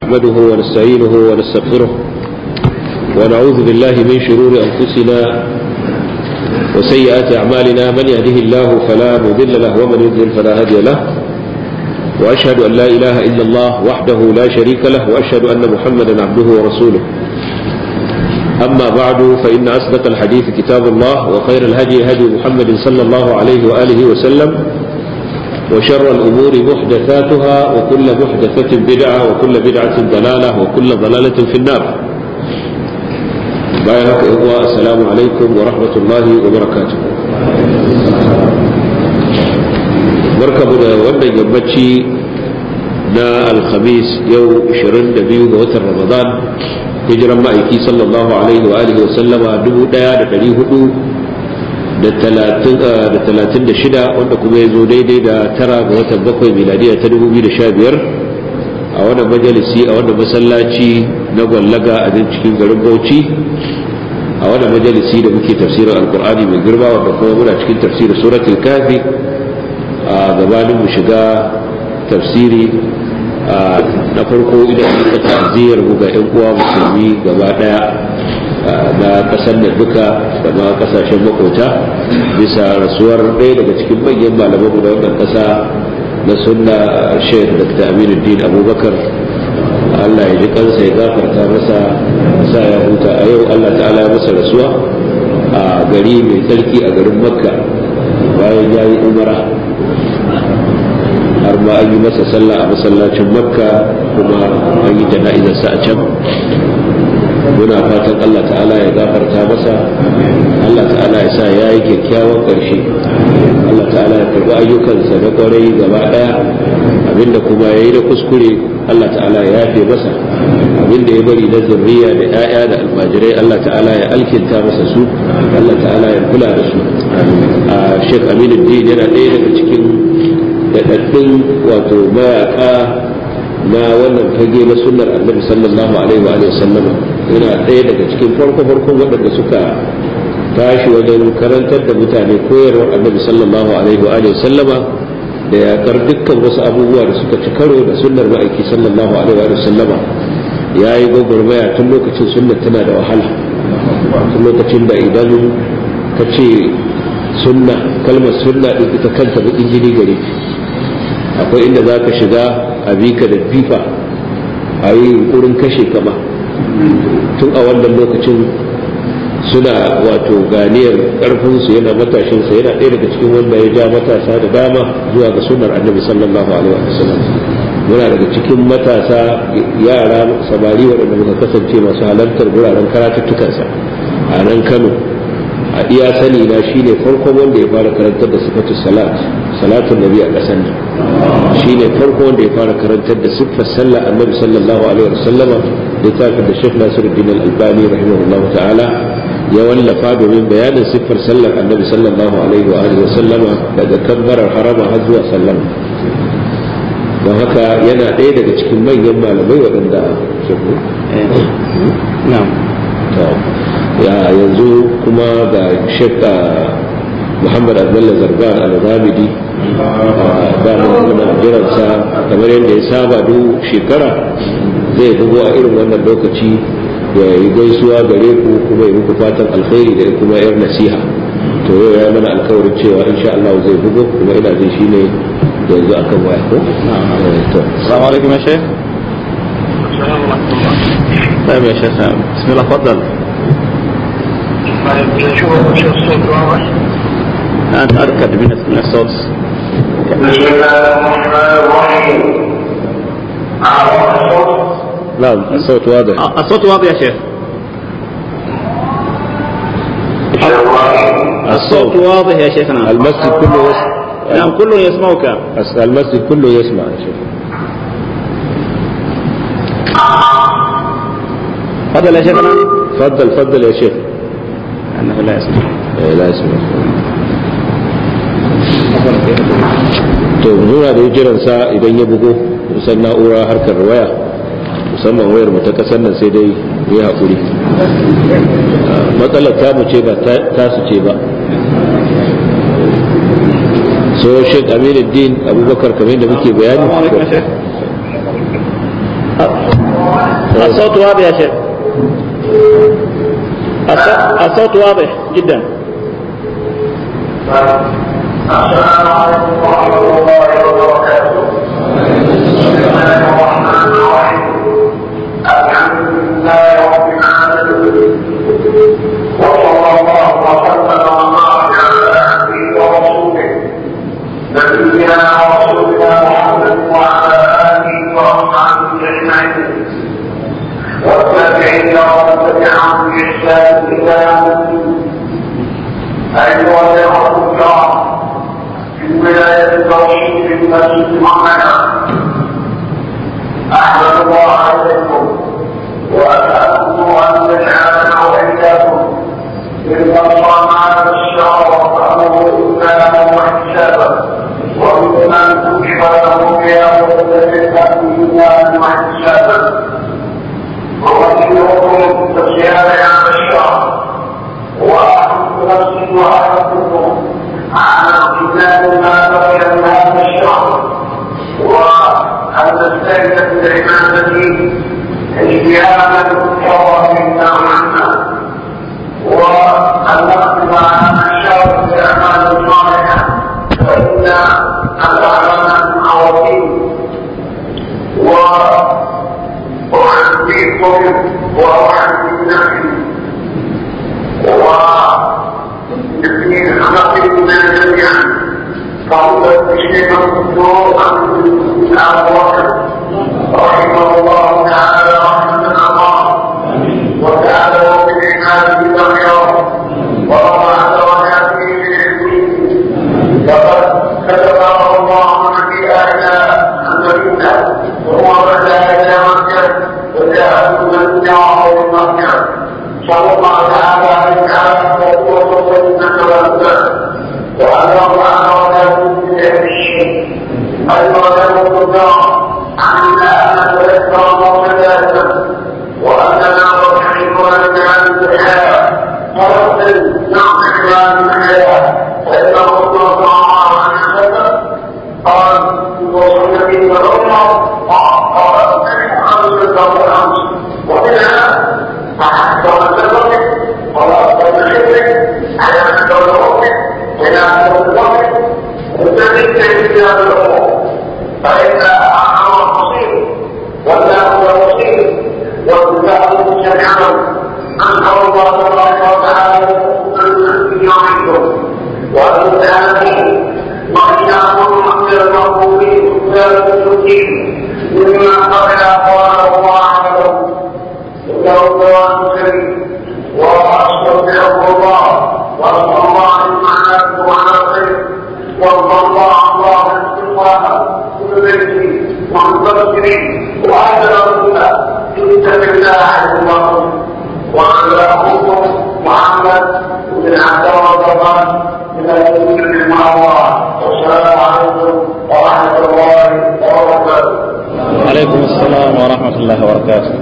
نحمده ونستعينه ونستغفره ونعوذ بالله من شرور أنفسنا وسيئات أعمالنا من يهده الله فلا مضل له ومن يضلل فلا هادي له وأشهد أن لا إله إلا الله وحده لا شريك له وأشهد أن محمدا عبده ورسوله أما بعد فإن أصدق الحديث كتاب الله وخير الهدي هدي محمد صلى الله عليه وآله وسلم وشر الأمور محدثاتها وكل محدثة بدعة وكل بدعة ضلالة وكل ضلالة في النار بارك الله السلام عليكم ورحمة الله وبركاته بركة بنا وانا يمتشي نا الخميس يوم 22 ga watan Ramadan hijiran ma'aiki sallallahu alaihi wa alihi wa sallama dubu daya da dari hudu da talatin da shida wanda kuma ya zo daidai da tara ga watan bakwai miladiya ta dubu biyu da sha biyar a wannan majalisi a wannan masallaci na gwallaga a nan cikin garin bauchi a wannan majalisi da muke tafsirin alkur'ani mai girma wanda kuma muna cikin tafsirin suratul kafi a gabanin mu shiga tafsiri na farko idan muka ta'aziyar mu ga yan uwa musulmi gaba daya na kasar da duka da ma kasashen makota bisa rasuwar ɗaya daga cikin manyan malamanmu na wannan kasa na sunna sheikh dr aminuddin abubakar allah ya ji kansa ya gafarta masa sa ya huta a yau allah ta'ala ya masa rasuwa a gari mai tsarki a garin makka bayan ya yi umara har ma an yi masa sallah a masallacin makka kuma an yi jana'izarsa a can muna fatan Allah ta'ala ya gafarta masa Allah ta'ala ya sa ya yi kyakkyawan ƙarshe Allah ta'ala ya karɓi ayyukansa na ƙwarai gaba ɗaya abinda kuma ya yi da kuskure Allah ta'ala ya yafe masa abinda ya bari na zurriya da 'ya'ya da almajirai Allah ta'ala ya alkinta masa su Allah ta'ala ya kula da su a Sheikh Aminu Din yana ɗaya daga cikin daɗaɗɗun wato mayaka na wannan fage na sunnar annabi sallallahu alaihi wa sallama yana ɗaya daga cikin farko-farkon waɗanda suka tashi wajen karantar da mutane koyarwar annabi sallallahu alaihi wa sallama da yaƙar dukkan wasu abubuwa da suka ci karo da sunnar ma'aiki sallallahu alaihi wa sallama ya yi gwagwarmaya tun lokacin sunnar tana da wahala tun lokacin da idan ka ce sunna kalmar sunna ɗin ita kanta baƙin jini gare akwai inda za ka shiga a bika da fifa a yi yunkurin kashe kama tun a wannan lokacin suna wato ganiyar karfinsu yana matashinsa yana ɗaya daga cikin wanda ya ja matasa da dama zuwa ga sunar annabi sallallahu alaihi wa sallam muna daga cikin matasa yara samari waɗanda muka kasance masu halartar wuraren karatuttukansa a nan kano a iya sani na shine farkon wanda ya fara karantar da sifatu salat salatun nabi a ƙasar nan shine farko wanda ya fara karantar da siffar sallah annabi sallallahu alaihi wa sallama littafin da Sheikh Nasiruddin Al-Albani rahimahullahu ta'ala ya wallafa domin bayanin siffar sallar annabi sallallahu alaihi wa alihi wa sallama daga kabbarar harama har zuwa sallama don haka yana ɗaya daga cikin manyan malamai waɗanda ya yanzu kuma ga Sheikh Muhammad Abdullah Zarban Al-Ghamidi dama muna jiransa kamar yadda ya saba duk shekara zai bugo a irin wannan lokaci ya yi gaisuwa gare ku kuma yi muku fatan alkhairi da kuma yar nasiha to yau ya mana alkawarin cewa insha Allah zai bugo kuma ina jin shine yanzu akan waya ko to السلام عليكم يا شيخ طيب يا شيخ بسم الله تفضل أنت أركد من من الصوت بسم الله الرحمن الرحيم نعم الصوت واضح آه، الصوت واضح يا شيخ الصوت واضح يا شيخنا المسجد كله يسمع نعم كل يسمعك المسجد كله يسمع يا شيخ تفضل يا شيخنا تفضل تفضل يا شيخ أنه لا يسمع eh la yasma to muna da jiransa idan ya bugo kusan na'ura harkar waya musamman wayar mu ta kasar nan sai dai yi haƙuri matsalar tamu ce ba tasu ce ba so shek aminuddin abubakar kamar da muke bayani السلام عليكم يا شيخ الصوت واضح يا شيخ الصوت- الصوت واضح جدا السلام عليكم ورحمة الله وبركاته. بسم الله الرحمن الرحيم. الحمد لله رب العالمين. وصلى الله وسلم وبارك على عبده ورسوله نبينا ورسولنا محمد وعلى آله وأصحابه أجمعين. والتابعين ومن تبعهم بإحسان إلى يوم الدين. أيها الأخوة الكرام في ولاية التوحيد في المسجد محمد أحمد الله عليكم وأسألكم أن يجعلنا وإياكم ممن صام هذا الشهر وقامه إيمانا واحتسابا وممن كتب له قيام الليل إيمانا واحتسابا وأجلكم بصيام هذا الشهر وأحب نفسي وأحبكم على امتثال ما بقي من هذا الشهر وأن نستعد بالعبادة اجتهادا كرما منا عنا وأن نقدم على هذا الشهر بأعمال صالحة فإن الأعمال عظيم وأحبكم وأحب نفسي والاثنين خلقنا جميعا فهو الشيخ الدكتور ابو بكر رحمه الله تعالى رحمه الله وجعله من عباده الخيار ورفع درجاته بعلمه لقد كتبه الله في آيات المدينة وهو بدا إلى مكة وجاء من المدينة مكة صلى الله تعالى عليه وسلم وقوة والنسل والنسل وأن الله ولا من الشيء أيضا له الله عنا أن نتذكر موتنا وأننا نضحكنا بهذه الحياة ونحسن نضحك هذه الحياة فإن رسول الله صلى الله عليه وسلم قال وصلنا في الأمة قال خمسة والخمس ومنها أحد الزمن ولا أفضل الشرك على أفضل الوقت إلى أفضل الوقت وتجد في هذا الأمور فإن أمر بصير والله هو بصير والكتاب جميعا أنزل الله تبارك وتعالى أن يعيدكم وأن تعلمين وإياكم من المقبولين والمسلمين مما قبل قال الله عنه إنه قرآن كريم وأستودعه الله وأسأل الله أن يعلمكم على الخير وارضى الله الله الاستقامة كل بيتي والمبشرين وأجل الهدى اتق الله عز وجل وعلى أخوكم محمد بن عبد الله من المسلم المعروف والسلام عليكم ورحمة الله وبركاته alaikum assalam wa rahmatullahi wa barakatuh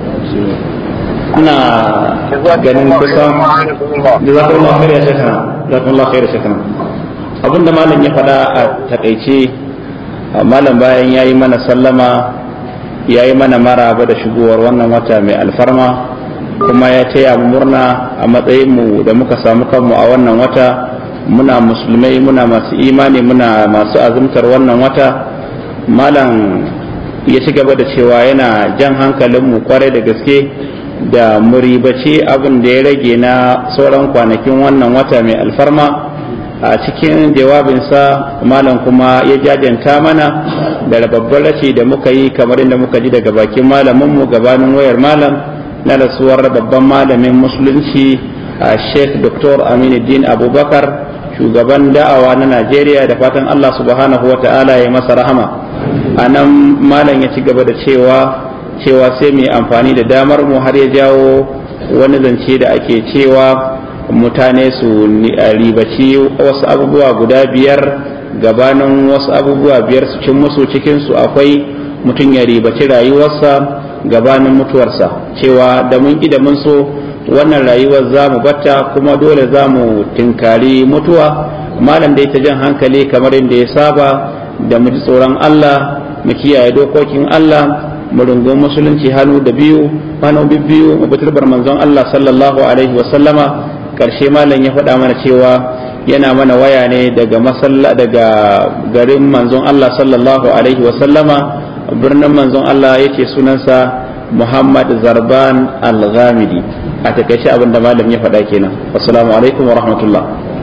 ina ganin kusan jazakallahu khair ya shekana jazakallahu khair ya shekana abinda malam ya faɗa a takaice malam bayan yayi mana sallama yayi mana maraba da shigowar wannan wata mai alfarma kuma ya taya mu murna a matsayin mu da muka samu kanmu a wannan wata muna musulmai muna masu imani muna masu azumtar wannan wata malam ya ci gaba da cewa yana jan hankalinmu kwarai da gaske da muribace abin da ya rage na sauran kwanakin wannan wata mai alfarma a cikin jawabinsa malam kuma ya jajanta mana da babbar rashi da muka yi kamar inda muka ji daga bakin malaminmu gabanin wayar malam na rasuwar babban malamin musulunci a sheikh dr aminuddin abubakar shugaban da'awa na najeriya da fatan allah subhanahu wa ta'ala ya masa rahama a nan malam ya ci gaba da cewa cewa sai mai amfani da damar mu har ya jawo wani zance da ake cewa mutane su ribaci wasu abubuwa guda biyar gabanin wasu abubuwa biyar su cin musu cikinsu akwai mutum ya ribaci rayuwarsa gabanin mutuwarsa cewa da mun da mun so wannan rayuwar za mu batta kuma dole za mu tinkari mutuwa malam da ta jan hankali kamar yadda ya saba da mu ji tsoron Allah mu kiyaye dokokin Allah mu rungumi musulunci hannu da biyu hannu biyu mu bitar manzon Allah sallallahu alaihi wa sallama karshe malam ya faɗa mana cewa yana mana waya ne daga masalla daga garin manzon Allah sallallahu alaihi wa sallama birnin manzon Allah yake sunansa Muhammad Zarban Al-Ghamidi a takaice abin da malam ya faɗa kenan assalamu alaikum wa rahmatullah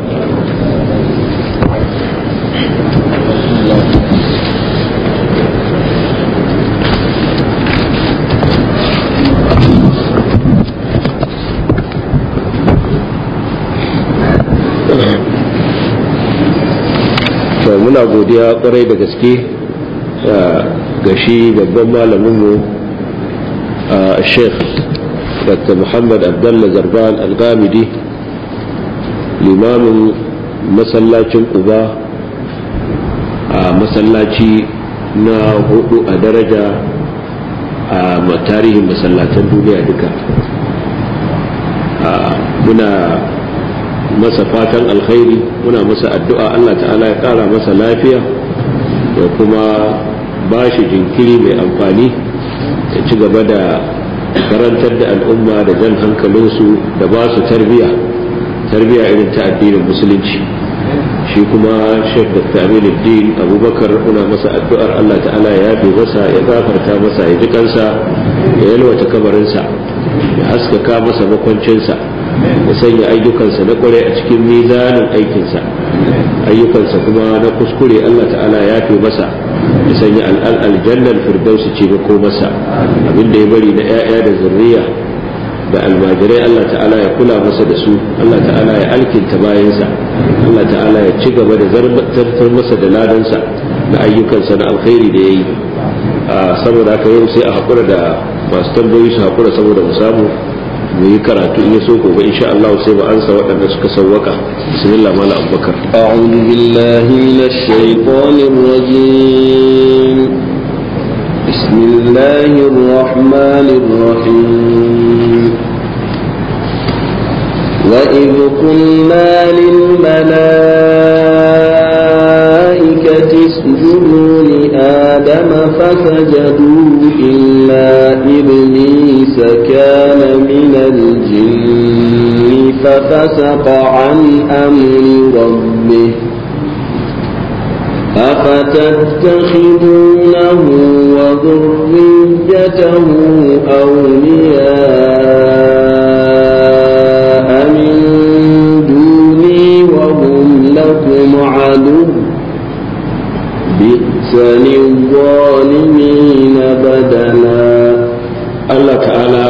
muna godiya kwarai da gaske ga shi babban malaminmu sheikh dr muhammad abdullah zarban al-gamidi limamin masallacin uba a masallaci na hudu a daraja a tarihin masallatan duniya duka muna masa fatan alkhairi muna masa addu'a Allah ta'ala ya kara masa lafiya da kuma ba shi jinkiri mai amfani ya ci gaba da karantar da al'umma da jan hankalinsu da ba su tarbiya tarbiya irin ta addinin musulunci shi kuma shek da din abubakar muna masa addu'ar Allah ta'ala ya yafe masa ya gafarta masa ya ji kansa ya yalwata kabarinsa ya haskaka masa makwancinsa ya sanya ayyukansa na kware a cikin mizanin aikinsa ayyukansa kuma na kuskure Allah ta'ala ya fi masa ya sanya aljannar firdausi ce ko masa abinda ya bari na 'ya'ya da zurriya da almajirai Allah ta'ala ya kula masa da su Allah ta'ala ya alkinta bayansa Allah ta'ala ya ci gaba da zartar masa da ladansa da ayyukansa na alkhairi da ya yi saboda haka yau sai a haƙura da masu tambayoyi su haƙura saboda mu samu mu yi karatu in so gobe insha Allah sai mu ansa waɗanda suka sawwaka bismillah mala abubakar a'udhu billahi minash shaitanir rajim bismillahir rahmanir rahim وإذ قلنا للملائكة اسجدوا لآدم فسجدوا إلا إبليس كان من الجن ففسق عن أمر ربه أفتتخذونه وذريته أولياء من دوني وهم لكم عدو بئس للظالمين بدلا Allah ta'ala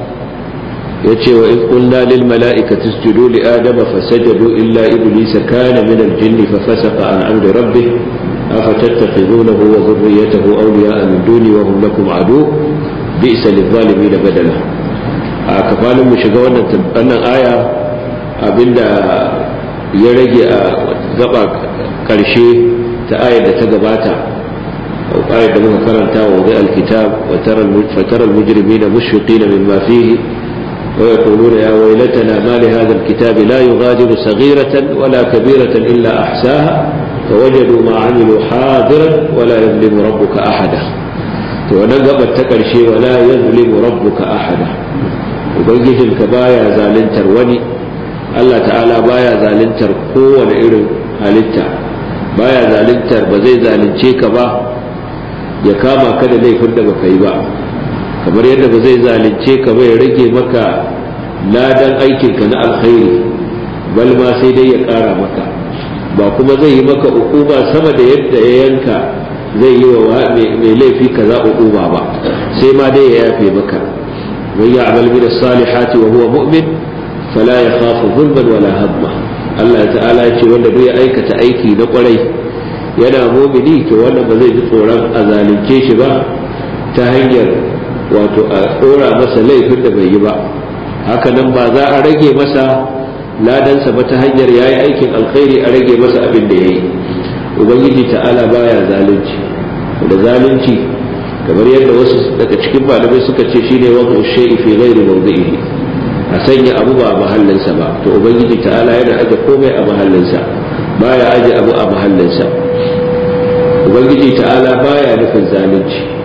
ya ce wa in qulna lil mala'ikati isjudu li adama fasajadu illa iblisa kana min al jinni fa fasaqa an amri rabbih afatattakhidunahu wa dhurriyyatahu awliya'a min duni wa hum lakum adu bi'sa lil zalimin badala a kafalin mu shiga wannan wannan aya abinda ya rage a gaba karshe ta ayar da ta gabata أو قال لما كرنتا وضع الكتاب وترى فترى المجرمين مشفقين مما فيه ويقولون يا ويلتنا ما لهذا الكتاب لا يغادر صغيرة ولا كبيرة إلا أحساها فوجدوا ما عملوا حاضرا ولا يظلم ربك أحدا ونقب التكرشي ولا يظلم ربك أحدا وبنجد الكبايا زالنتر وني الله تعالى بايا زالنتر قوة إرن halitta baya zaluntar ba zai zalunce ka ba ya kama ka da laifin da baka yi ba kamar yadda ba zai zalunce ka ba ya rage maka ladan aikinka na alkhairi bal ma sai dai ya ƙara maka ba kuma zai yi maka ukuba sama da yadda ya yanka zai yi wa mai laifi kaza ukuba ba sai ma dai ya yafe maka man ya'mal min as-salihati wa huwa mu'min fala yakhafu dhulman wala hamma Allah ta'ala ya ce wanda bai aikata aiki na kwarai yana mumini to wanda ba zai ji tsoron a zalunce shi ba ta hanyar wato a tsora masa laifin da bai yi ba haka nan ba za a rage masa ladansa ba ta hanyar ya yi aikin alkhairi a rage masa abin da ya yi ubangiji ta'ala baya zalunci da zalunci kamar yadda wasu daga cikin malamai suka ce shine wadu shay'i fi ghairi mawdi'ihi a sanya abu ba a mahallinsa ba to ubangiji ta'ala yana aje komai a mahallinsa baya aje abu a mahallinsa ubangiji ta'ala baya nufin zalunci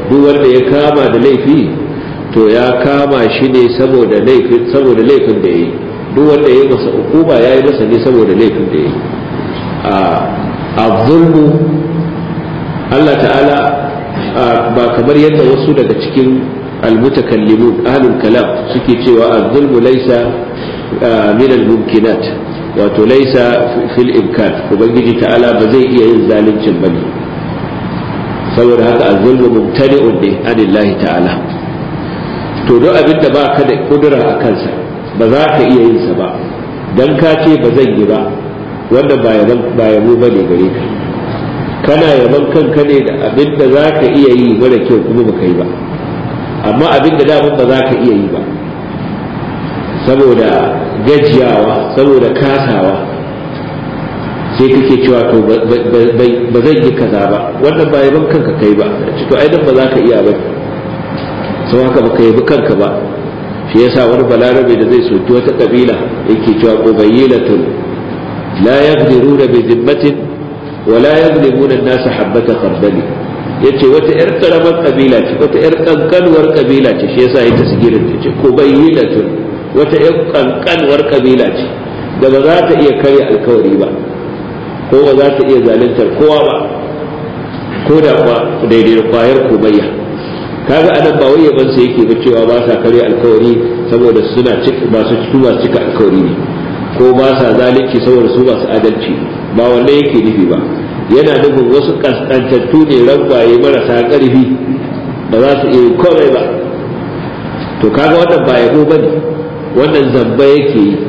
duk wanda ya kama da laifi to ya kama shi ne saboda laifin saboda laifin da yayi duk wanda ya masa hukuma ya yi masa ne saboda laifin da yayi a zulmu Allah ta'ala ba kamar yadda wasu daga cikin almutakallimun ahlul kalam suke cewa az-zulmu laysa min al-mumkinat wato laysa fil imkan ubangiji ta'ala ba zai iya yin zaluncin bane saboda haka az-zulmu mumtani'un ne anillahi ta'ala to duk abin da ba ka da kudura a kansa ba za ka iya yin sa ba dan ka ce ba zan yi ba wanda ba yaban ba yabo bane gare ka kana yaban kanka ne da abin da za ka iya yi mara kyau kuma baka yi ba amma abin da daman ba za ka iya yi ba saboda gajiyawa saboda kasawa sai kake cewa to ba zan yi kaza ba wannan ba yaban kanka kai ba to ai dan ba za ka iya ba sau haka baka yabi kanka ba shi yasa wani balarabe da zai soki wata kabila yake cewa qubaylatun la yaqdiruna bi dhimmatin wa la yadhlimuna an-nasa habata khardali yace wata yar karamar kabila ce wata yar kankanuwar kabila ce shi yasa ita sigirin ta ce qubaylatun wata yar kankanuwar kabila ce da ba za ta iya karya alkawari ba ko ba za ta iya zaluntar kowa ba ko da kwa daidai da kwayar komayya kaga anan ba wai yaban sa yake ba cewa ba sa karya alkawari saboda suna cika ba su cikin masu cika alkawari ne ko ba sa zalunci saboda su masu adalci ba wanda yake nufi ba yana nufin wasu kaskantattu ne ragwaye marasa ƙarfi ba za su iya komai ba to kaga wannan ba yabo bane wannan zamba yake yi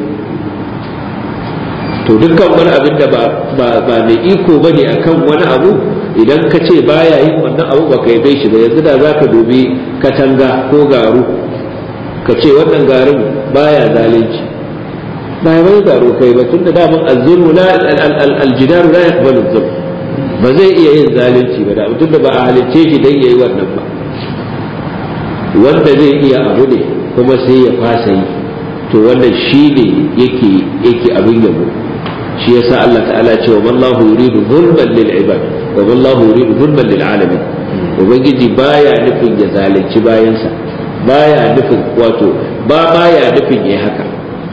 to dukkan wani abin da ba mai iko bane akan wani abu idan ka ce baya yin wannan abu ba ka yabe shi ba yanzu da za ka dubi katanga ko garu ka ce wannan garin baya zalunci ba ya bai garu kai ba tunda daman azzulmu la aljidaru la yaqbalu zulm ba zai iya yin zalunci ba da tunda ba a halicce shi dan yayi wannan ba wanda zai iya abu ne kuma sai ya fasa yi to wannan shine yake yake abin yabo shi yasa Allah ta'ala ce wa wallahu yuridu zulman lil ibad wa wallahu yuridu zulman lil alamin ubangiji baya nufin ya zalunci bayansa baya nufin wato ba baya nufin yayi haka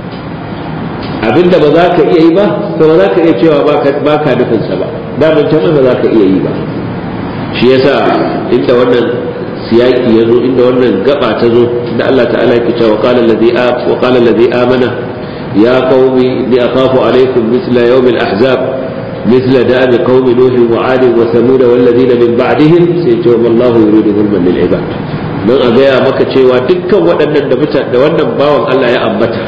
abinda ba za ka iya yi ba to ba za ka iya cewa ba ka nufin sa ba da mun can ba za ka iya yi ba shi yasa inda wannan siyaki ya zo inda wannan gaba ta zo da Allah ta'ala ya cewa qala allazi wa qala allazi amana يا قوم إني أخاف عليكم مثل يوم الأحزاب مثل دأب قوم نوح وعاد وثمود والذين من بعدهم سيتوب الله يريد ظلما للعباد don a gaya maka cewa dukkan waɗannan da da wannan bawan Allah ya ambata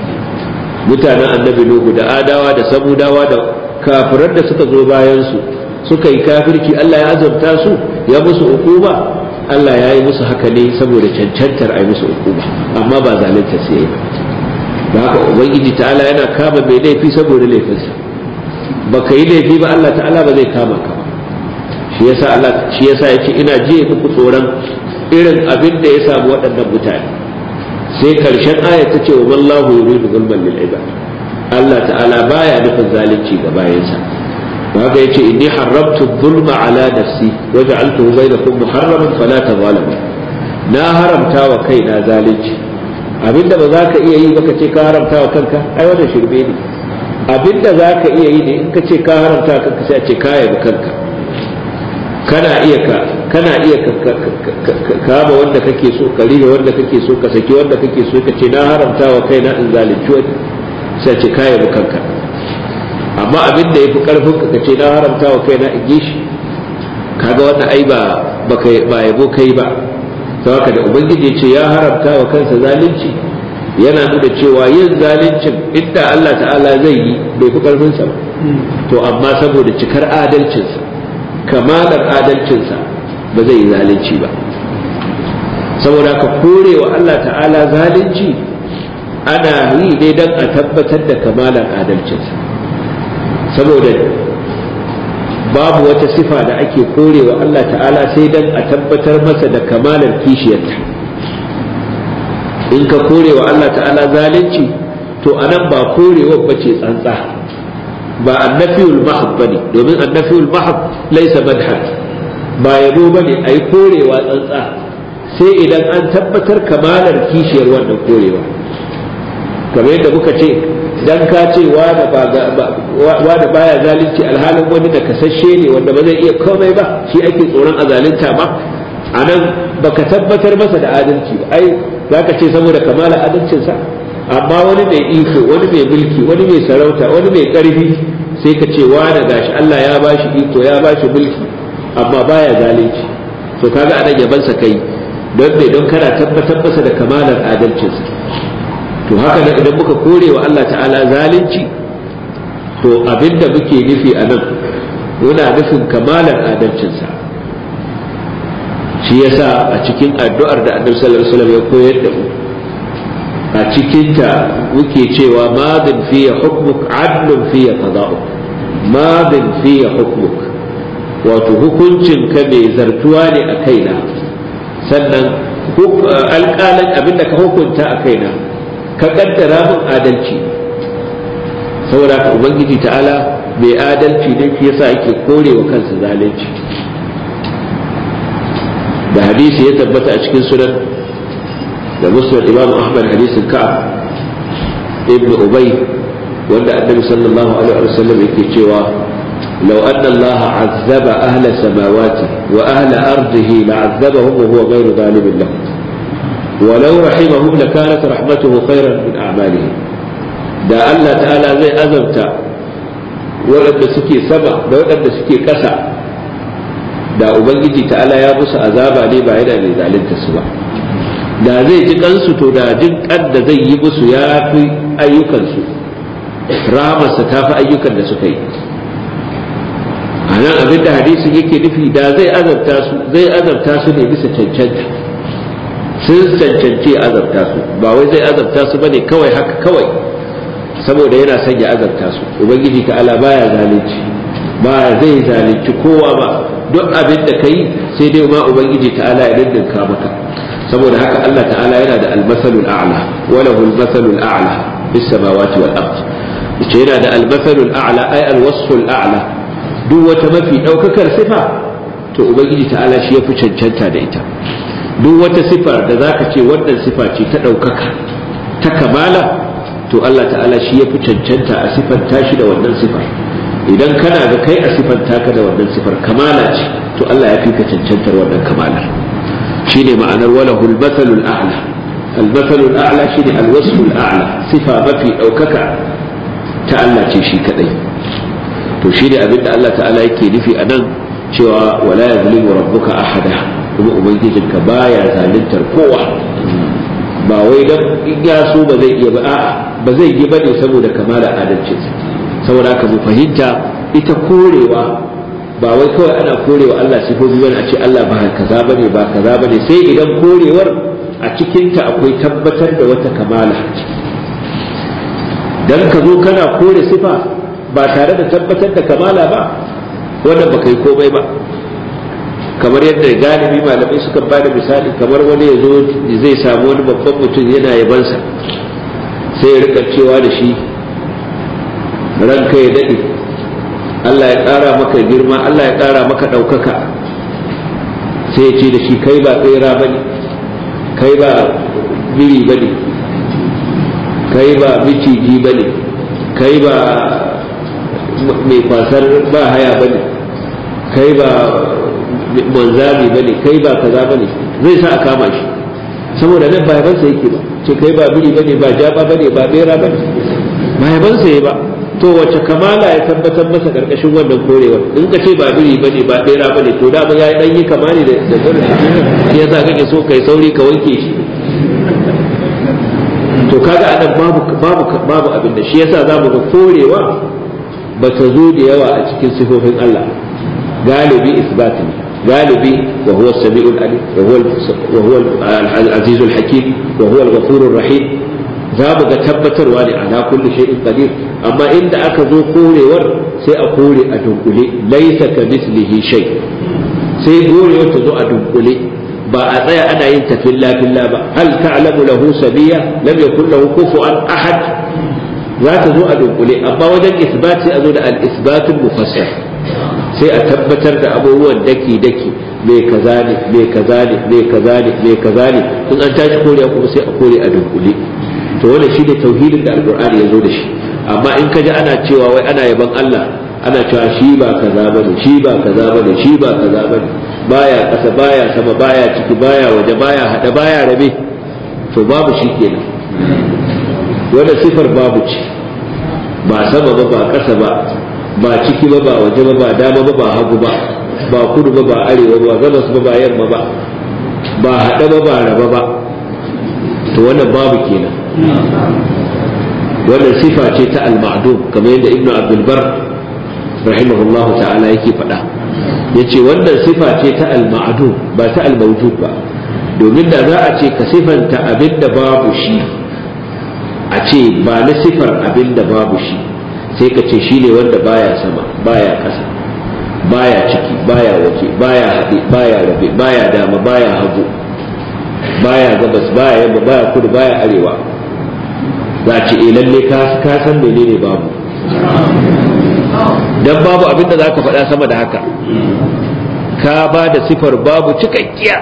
mutanen annabi Nuhu da adawa da samudawa da kafirar da suka zo bayan su suka yi kafirci Allah ya azabta su ya musu hukuma Allah ya yi musu haka ne saboda cancantar a yi musu hukuma amma ba zalunta su yi ba da haka ubangiji ta'ala yana kama mai laifi saboda laifinsa ba ka yi laifi ba Allah ta'ala ba zai kama ka shi yasa Allah shi yasa yace ina jiye muku tsoron irin abin da ya samu waɗannan mutane sai karshen aya ta ce wa wallahu yuridu zulman lil ibad Allah ta'ala baya nufin zalunci ga bayansa haka yace inni haramtu dhulma ala nafsi wa ja'altuhu bainakum muharraman fala tazalamu na haramta wa kaina zalunci abinda ba za ka iya yi ba ka ce ka haramta wa kanka ai wannan shirme ne abinda za ka iya yi ne in ka ce ka haramta wa kanka sai a ce ka yabi kanka kana iya ka kana iya ka kama wanda kake so ka rige wanda kake so ka saki wanda kake so ka ce na haramta wa kaina in zalunci wani sai a ce ka yabi kanka amma abin da yafi karfin ka ka ce na haramta wa kaina in yi shi kaga wannan ai ba ba yabo kai ba haka da ubangiji ce ya haramta wa kansa zalunci yana nuna cewa yin zaluncin inda Allah ta'ala zai yi bai fi karfinsa ba to amma saboda cikar adalcinsa kamalar adalcinsa ba zai yi zalunci ba saboda ka kore wa Allah ta'ala zalunci ana yi ne don a tabbatar da kamalar adalcinsa saboda babu wata sifa da ake korewa Allah ta'ala sai dan a tabbatar masa da kamalar kishiyarta in ka korewa Allah ta'ala zalunci to anan ba korewar bace tsantsa ba annafiyul mahab bane domin annafiyul mahab laysa madhan ba yabo bane ai korewa tsantsa sai idan an tabbatar kamalar kishiyar wannan korewa kamar yadda muka ce dan ka ce wanda baya zalunci alhalin wani da kasashe ne wanda ba zai iya komai ba shi ake tsoron a zalunta ba a nan baka tabbatar masa da adalci ba ai za ka ce saboda kamala adalcinsa amma wani mai iko wani mai mulki wani mai sarauta wani mai karfi sai ka ce wani gashi Allah ya bashi iko ya bashi mulki amma baya zalunci to kaga anan yabansa kai don me don kana tabbatar masa da kamalar adalcinsa to haka nan idan muka kore wa Allah ta'ala zalunci to abinda muke nufi a nan muna nufin kamalar adalcinsa shi yasa a cikin addu'ar da annabi sallallahu alaihi wasallam ya koyar da mu a cikin ta muke cewa madin fiya hukmuk adlun fiya qada'uk madin fiya hukmuk wato hukuncin ka mai zartuwa ne a kaina sannan alƙalan abinda ka hukunta a kaina ka kaddara min adalci saboda ka ubangiji ta'ala mai adalci ne shi yasa yake korewa kansa zalunci da hadisi ya tabbata a cikin sunan da musnad imam ahmad hadisin ka'ab ibn ubay wanda annabi sallallahu alaihi wasallam yake cewa لو أن الله عذب أهل سماواته وأهل أرضه لعذبهم وهو غير ظالم لهم ولو رحمهم لكانت رحمته خيرا من أعمالهم da Allah ta'ala zai azabta waɗanda suke sama da waɗanda suke ƙasa da Ubangiji ta'ala ya musu azaba ne ba yana mai zalunta su ba da zai ji kansu to da jin kan da zai yi musu ya fi ayyukansu rahamarsa ta fi ayyukan da suka yi a nan abin da hadisin yake nufi da zai azabta su zai azabta su ne bisa cancanta sun cancanci azabta su ba wai zai azabta su bane kawai haka kawai saboda yana son ya azabta su ubangiji ta'ala baya zalunci ba zai zalunci kowa ba duk abin da kai sai dai ma ubangiji ta'ala ya dindinka maka saboda haka Allah ta'ala yana da almasalul a'la wa lahu almasalul a'la bis samawati wal ard yace yana da almasalul a'la ay alwasful a'la duk wata mafi daukakar sifa to ubangiji ta'ala shi ya fi cancanta da ita duk wata sifar da zaka ce wannan sifa ce ta daukaka ta kamala to Allah ta'ala shi ya fi cancanta a sifanta shi da wannan sifar idan kana ga kai a sifanta ka da wannan sifar kamala ce to Allah ya fi ka cancantar wannan kamalar shine ma'anar walahul mathalul a'la al-mathalul a'la shine al-wasful a'la sifa mafi daukaka ta Allah ce shi kadai to shine abinda Allah ta'ala yake nufi a nan cewa wala yazlimu rabbuka ahada kuma ubangijinka baya zaluntar kowa ba wai dan in ya so ba zai iya ba a'a ba zai yi bane saboda kamala adalcinsa saboda haka mu fahimta ita korewa ba wai kawai ana korewa Allah sifofi bane a ce Allah ba kaza bane ba kaza bane sai idan korewar a cikinta akwai tabbatar da wata kamala dan ka zo kana kore sifa ba tare da tabbatar da kamala ba wannan ba kai komai ba kamar yadda galibi malamai suka ba da misali kamar wani ya zo zai samu wani babban mutum yana yabansa sai ya rika cewa da shi ranka ya daɗe Allah ya ƙara maka girma Allah ya ƙara maka ɗaukaka sai ya ce da shi kai ba tsera ba ne kai ba biri ba ne kai ba miciji ba ne kai ba mai kwasar ba haya ba ne kai ba manzami ba ne kai ba kaza ba ne zai sa a kama shi saboda nan ba yabansa yake ba ce kai ba biri ba ne ba jaba ba ne ba bera ba ne ba yabansa ya ba to wace kamala ya tabbatar masa karkashin wannan korewar in ka ce ba biri ba ne ba bera ba ne to dama ya dan yi kama ne da zarar shi yasa kake so kai sauri ka wanke shi to kaga anan babu babu babu abin da shi yasa zamu ga korewa ba ta zo da yawa a cikin sifofin Allah galibi isbat ne galibi wa huwa as-sami'ul alim wa huwa wa huwa al-aziz al-hakim wa huwa al-ghafur ar-rahim za mu ga tabbatarwa ne ala kulli shay'in qadir amma inda aka zo korewar sai a kore a dunkule laysa ka mislihi shay sai korewar ta zo a dunkule ba a tsaya ana yin tafilla filla ba hal ta'lamu lahu sabiya lam yakul lahu kufuwan ahad za ta zo a dunkule amma wajen isbat sai a zo da al-isbatul mufassal sai a tabbatar da abubuwan daki daki me kaza ne me kaza ne me kaza ne me kaza ne in an tashi kore kuma sai a kore a dunkule to wannan shine tauhidin da alqur'ani ya zo da shi amma in ka ji ana cewa wai ana yaban Allah ana cewa shi ba kaza bane shi ba kaza bane shi ba kaza bane baya kasa baya sama baya ciki baya waje baya hada baya rabe to babu shi kenan wanda sifar babu ce ba sama ba ba kasa ba ba ciki ba ba waje ba ba dama ba ba hagu ba ba kudu ba ba arewa ba gabas ba ba yamma ba ba hada ba ba raba ba to wannan babu kenan wannan sifa ce ta al-ma'dum kamar yadda ibnu abdul bar rahimahullahu ta'ala yake faɗa yace wannan sifa ce ta al-ma'dum ba ta al-mawjud ba domin da za a ce ka sifanta abin da babu shi a ce ba na sifar abin da babu shi sai ka ce shine wanda baya sama baya ƙasa baya ciki baya waje baya haɗe baya rabe baya dama baya hagu baya gabas baya yamma baya kudu baya arewa za a ce eh lalle ka ka san menene babu dan babu abin da za ka faɗa sama da haka ka ba da sifar babu cikakkiya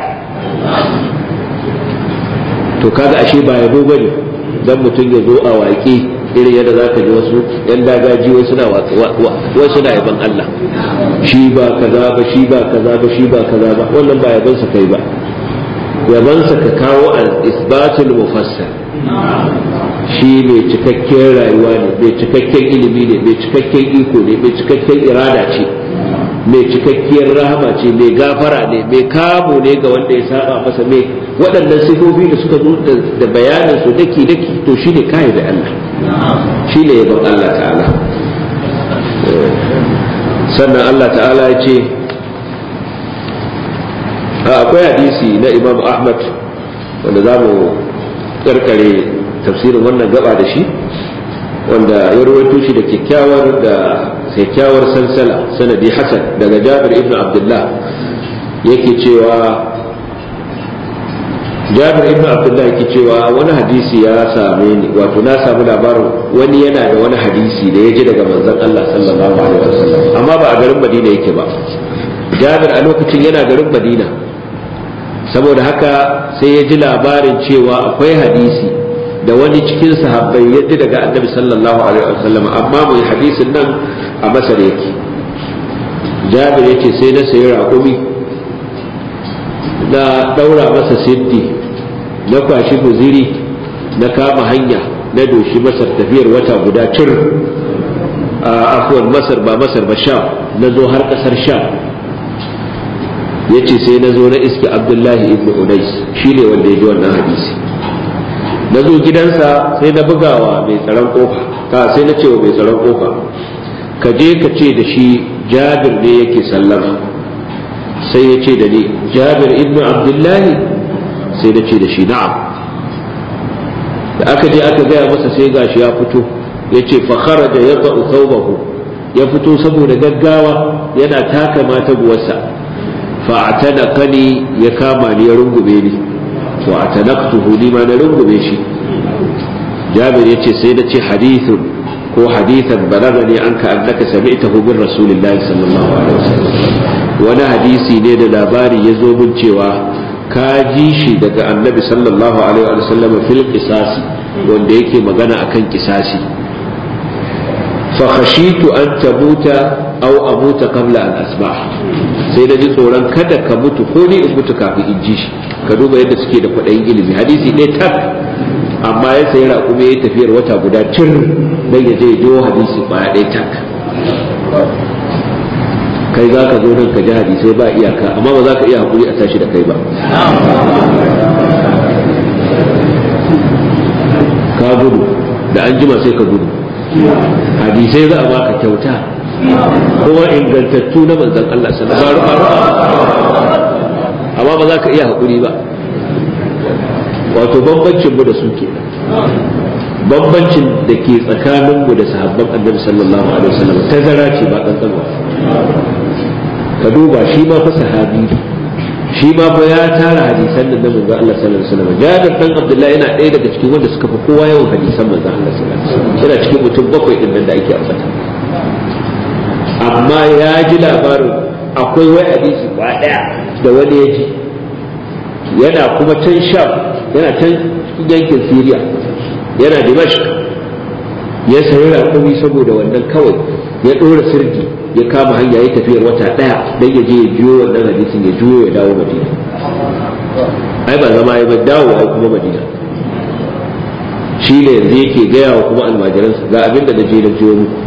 to kaga ashe ba yabo bane dan mutum ya zo a waƙe irin yadda za ka ji wasu yan dagaji wasu na wasu na yaban Allah shi ba kaza ba shi ba kaza ba shi ba kaza ba wannan ba yaban sa kai ba yaban sa ka kawo al isbatul mufassal shi mai cikakken rayuwa ne mai cikakken ilimi ne mai cikakken iko ne mai cikakken irada ce mai cikakkiyar rahama ce mai gafara ne mai kamo ne ga wanda ya saba masa mai waɗannan sifofi da suka zo da bayanin su daki daki to shine kai da Allah shine yabon Allah ta'ala sannan Allah ta'ala ya ce akwai hadisi na Imam Ahmad wanda za mu karkare tafsirin wannan gaba da shi wanda ya rawaito shi da kyakkyawar da kyakkyawar sansala sanadi hasan daga Jabir ibn Abdullah yake cewa Jabir ibn Abdullah yake cewa wani hadisi ya same ni wato na samu labarin wani yana da wani hadisi da ya ji daga manzon Allah sallallahu alaihi wasallam amma ba a garin Madina yake ba Jabir a lokacin yana garin Madina saboda haka sai ya ji labarin cewa akwai hadisi da wani cikin sahabbai ya ji daga annabi sallallahu alaihi wasallam amma mai hadisin nan a masar yake jabir yace sai na sayi raƙumi na ɗaura masa siddi na kwashi guziri na kama hanya na doshi masar tafiyar wata guda cir a afuwar masar ba masar ba sham na zo har ƙasar sham yace sai na zo na iske abdullahi ibn unais shine wanda ya ji wannan hadisi na zo gidansa sai na bugawa mai tsaron kofa ta sai na cewa mai tsaron kofa ka je ka ce da shi jabir ne yake sallama sai ya ce da ni jabir ibnu abdullahi sai na ce da shi na'am da aka je aka gaya masa sai gashi ya fito ya ce fakhara da ya thawbahu ya fito saboda gaggawa yana taka mata buwarsa fa'atanakani ya kama ni ya rungume ni wa atanaktuhu ni ma na rungume shi jabir yace sai na ce hadithun ko hadithan balagani anka annaka sami'tahu min rasulillahi sallallahu alaihi wasallam wani hadisi ne da labari ya zo min cewa ka ji shi daga annabi sallallahu alaihi wasallam fil qisasi wanda yake magana akan kisasi fa khashitu an tamuta aw amuta qabla an asma' sai da ji tsoron kada ka mutu ko ni in mutu kafin in ji shi ka duba yadda suke da kwaɗayin ilimi hadisi ɗaya tak amma ya sayi raƙumi ya tafiyar wata guda cir don ya je jiwo hadisi ɓaya ɗaya tak kai za ka zo nan ka ji hadisai ba iyaka amma ba za ka iya haƙuri a tashi da kai ba ka gudu da an jima sai ka gudu hadisai za a baka kyauta kuma ingantattu na manzan Allah sallallahu amma ba za ka iya haƙuri ba wato bambancin mu da su ke bambancin da ke tsakanin mu da sahabban annabi sallallahu alaihi wasallam tazara ce ba kankanwa ka duba shi ma fa sahabi shi ma fa ya tara hadisan da manzo Allah sallallahu alaihi wasallam Jabir dan Abdullah yana ɗaya daga cikin wanda suka fi kowa yawan hadisan manzo Allah sallallahu alaihi wasallam yana cikin mutum bakwai din nan da ake ambata amma ya ji labarin akwai wai hadisi ba daya da wani ya ji yana kuma can sham yana can yankin syria yana dimashq ya sayi raƙumi saboda wannan kawai ya ɗora sirdi ya kama hanya ya tafiyar wata ɗaya don ya je ya jiyo wannan hadisin ya juyo ya dawo madina ai ba zama ya ba dawo ai kuma madina shi ne yanzu yake gaya wa kuma almajiransa ga abin da na je na jiyo muku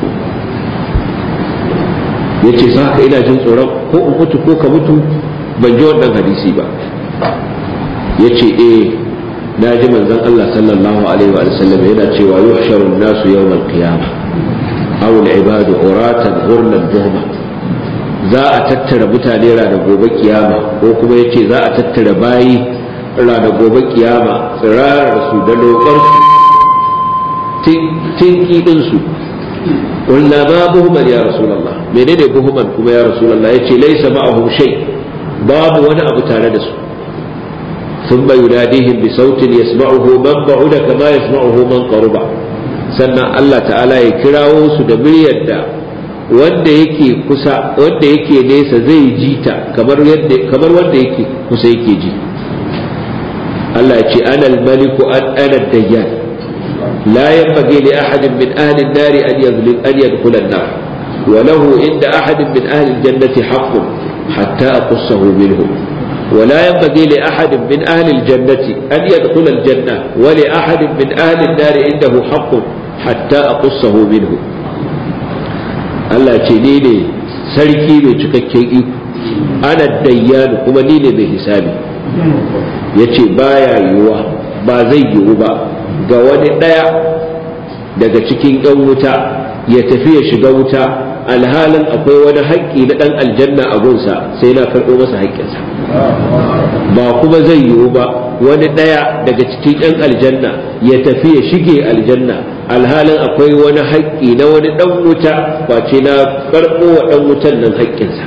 ya ce sa haka ina jin tsoron ko in mutu ko ka mutu ban ji wannan hadisi ba ya ce eh na ji manzon Allah sallallahu alaihi wa sallam yana cewa yuhsharu an-nasu yawm al-qiyamah aw al-ibadu uratan ghurlan buhma za a tattara mutane ranar gobe kiyama ko kuma yace za a tattara bayi ranar gobe kiyama tsirarar su da lokar su tinki din su قلنا ما بهما يا رسول الله menene buhuman kuma ya rasulullah yace laysa ma'ahum shay babu wani abu tare da su ثم يناديهم بصوت يسمعه من بعد كما يسمعه من قرب sannan Allah ta'ala ya kirawo su da muryar da wanda yake kusa wanda yake nesa zai ji ta kamar yadda kamar wanda yake kusa yake ji Allah ya ce ana al-maliku an ana dayyan la yanbaghi li ahadin min ahli an-nar an yadhlim an yadkhula an-nar wa lahu inda ahadin min ahli al-jannati haqqun hatta aqussahu minhum ولا ينبغي لأحد من أهل الجنة أن يدخل الجنة ولأحد من أهل النار عنده حق حتى أقصه منه Allah ce ni ne sarki mai cikakken iko ana dayyanu kuma ni ne mai hisabi ya ce baya yiwuwa ba zai yiwu ba ga wani ɗaya daga cikin ‘yan wuta ya tafi ya shiga wuta alhalin akwai wani haƙƙi na ɗan aljanna a gunsa sai na karɓo masa haƙƙinsa ba kuma zai yiwu ba wani ɗaya daga cikin 'yan aljanna ya tafi ya shige aljanna alhalin akwai wani haƙƙi na wani ɗan wuta face na karɓo wa ɗan wutan nan haƙƙinsa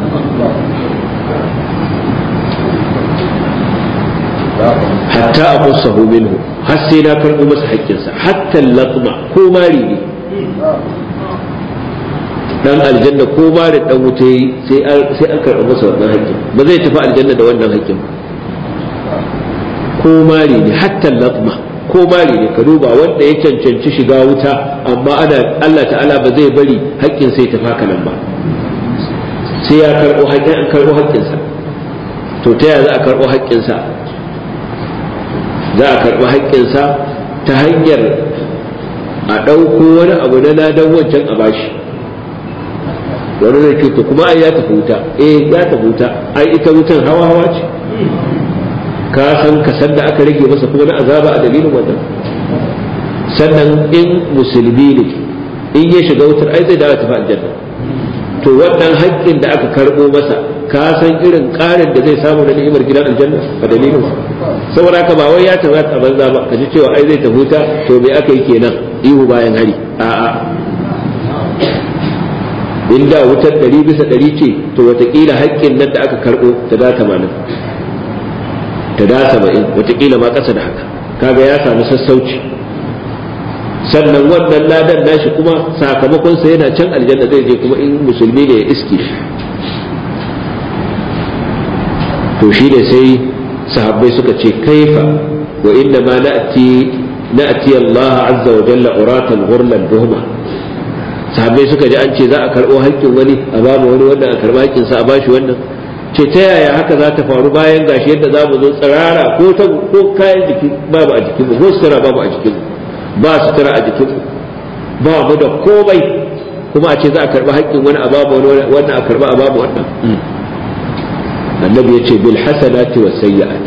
hatta a kusahu minhu har sai na karɓo masa haƙƙinsa hatta latma ko mari ne dan aljanna ko ma da dan wuta yi sai an karɓa masa wannan haƙƙin ba zai tafi aljanna da wannan haƙƙin ko mari ne hatta latma ko mari ne ka duba wanda ya cancanci shiga wuta amma ana Allah ta'ala ba zai bari haƙƙin sai tafi haka nan ba sai ya karɓo haƙƙin an karɓo haƙƙinsa to ta yaya za a karɓo haƙƙinsa za a karɓi haƙƙinsa ta hanyar a ɗauko wani abu na ladan wancan a bashi wani zai ce to kuma ai ya tafi wuta eh ya tafi wuta ai ita wutan hawa hawa ce ka san ka san da aka rage masa kuma na azaba a dalilin wannan sannan in musulmi ne in ya shiga wutar ai zai dawo tafi aljanna to wannan haƙƙin da aka karɓo masa ka san irin ƙarin da zai samu na ni'imar gidan aljanna a dalilin saboda haka ba wai ya tafi a banza ba ka ji cewa ai zai tafi wuta to me aka yi kenan ihu bayan hari a'a in da wutar ɗari bisa ɗari ce to watakila haƙƙin nan da aka karɓo ta da tamanin ta da saba'in watakila ma ƙasa da haka kaga ya samu sassauci sannan wannan ladan nashi kuma sakamakonsa yana can aljanna zai je kuma in musulmi ne ya iske shi to shi ne sai sahabbai suka ce kaifa wa inna ma na'ti na'ti Allah azza wa jalla uratan ghurlan buhma sahabbai suka ji an ce za a karɓo haƙƙin wani a ba wani wanda a karɓa haƙƙin sa a bashi wannan ce ta yaya haka za ta faru bayan gashi yadda za mu zo tsirara ko ta ko kayan jiki babu a jikinmu ko sutura babu a jikinmu ba sutura a jikinmu ba mu da komai kuma a ce za a karɓi haƙƙin wani a babu wani wannan a karɓa a babu wannan annabi ya ce bil hasanati was sayyi'at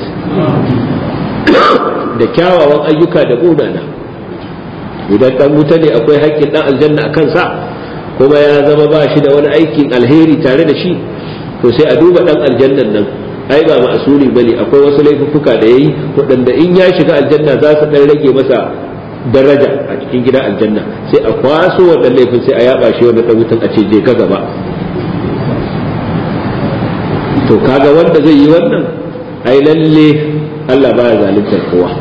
da kyawawan ayyuka da munana idan dan wuta ne akwai haƙƙin dan aljanna a kansa kuma ya zama ba shi da wani aikin alheri tare da shi to sai a duba dan aljannan nan ai ba ma'asuli bane akwai wasu laifuffuka da yayi waɗanda in ya shiga aljanna za su dan rage masa daraja a cikin gidan aljanna sai a kwaso wannan laifin sai a yaba shi wanda dan wutan a ce je ka gaba to kaga wanda zai yi wannan ai lalle Allah baya zaluntar kowa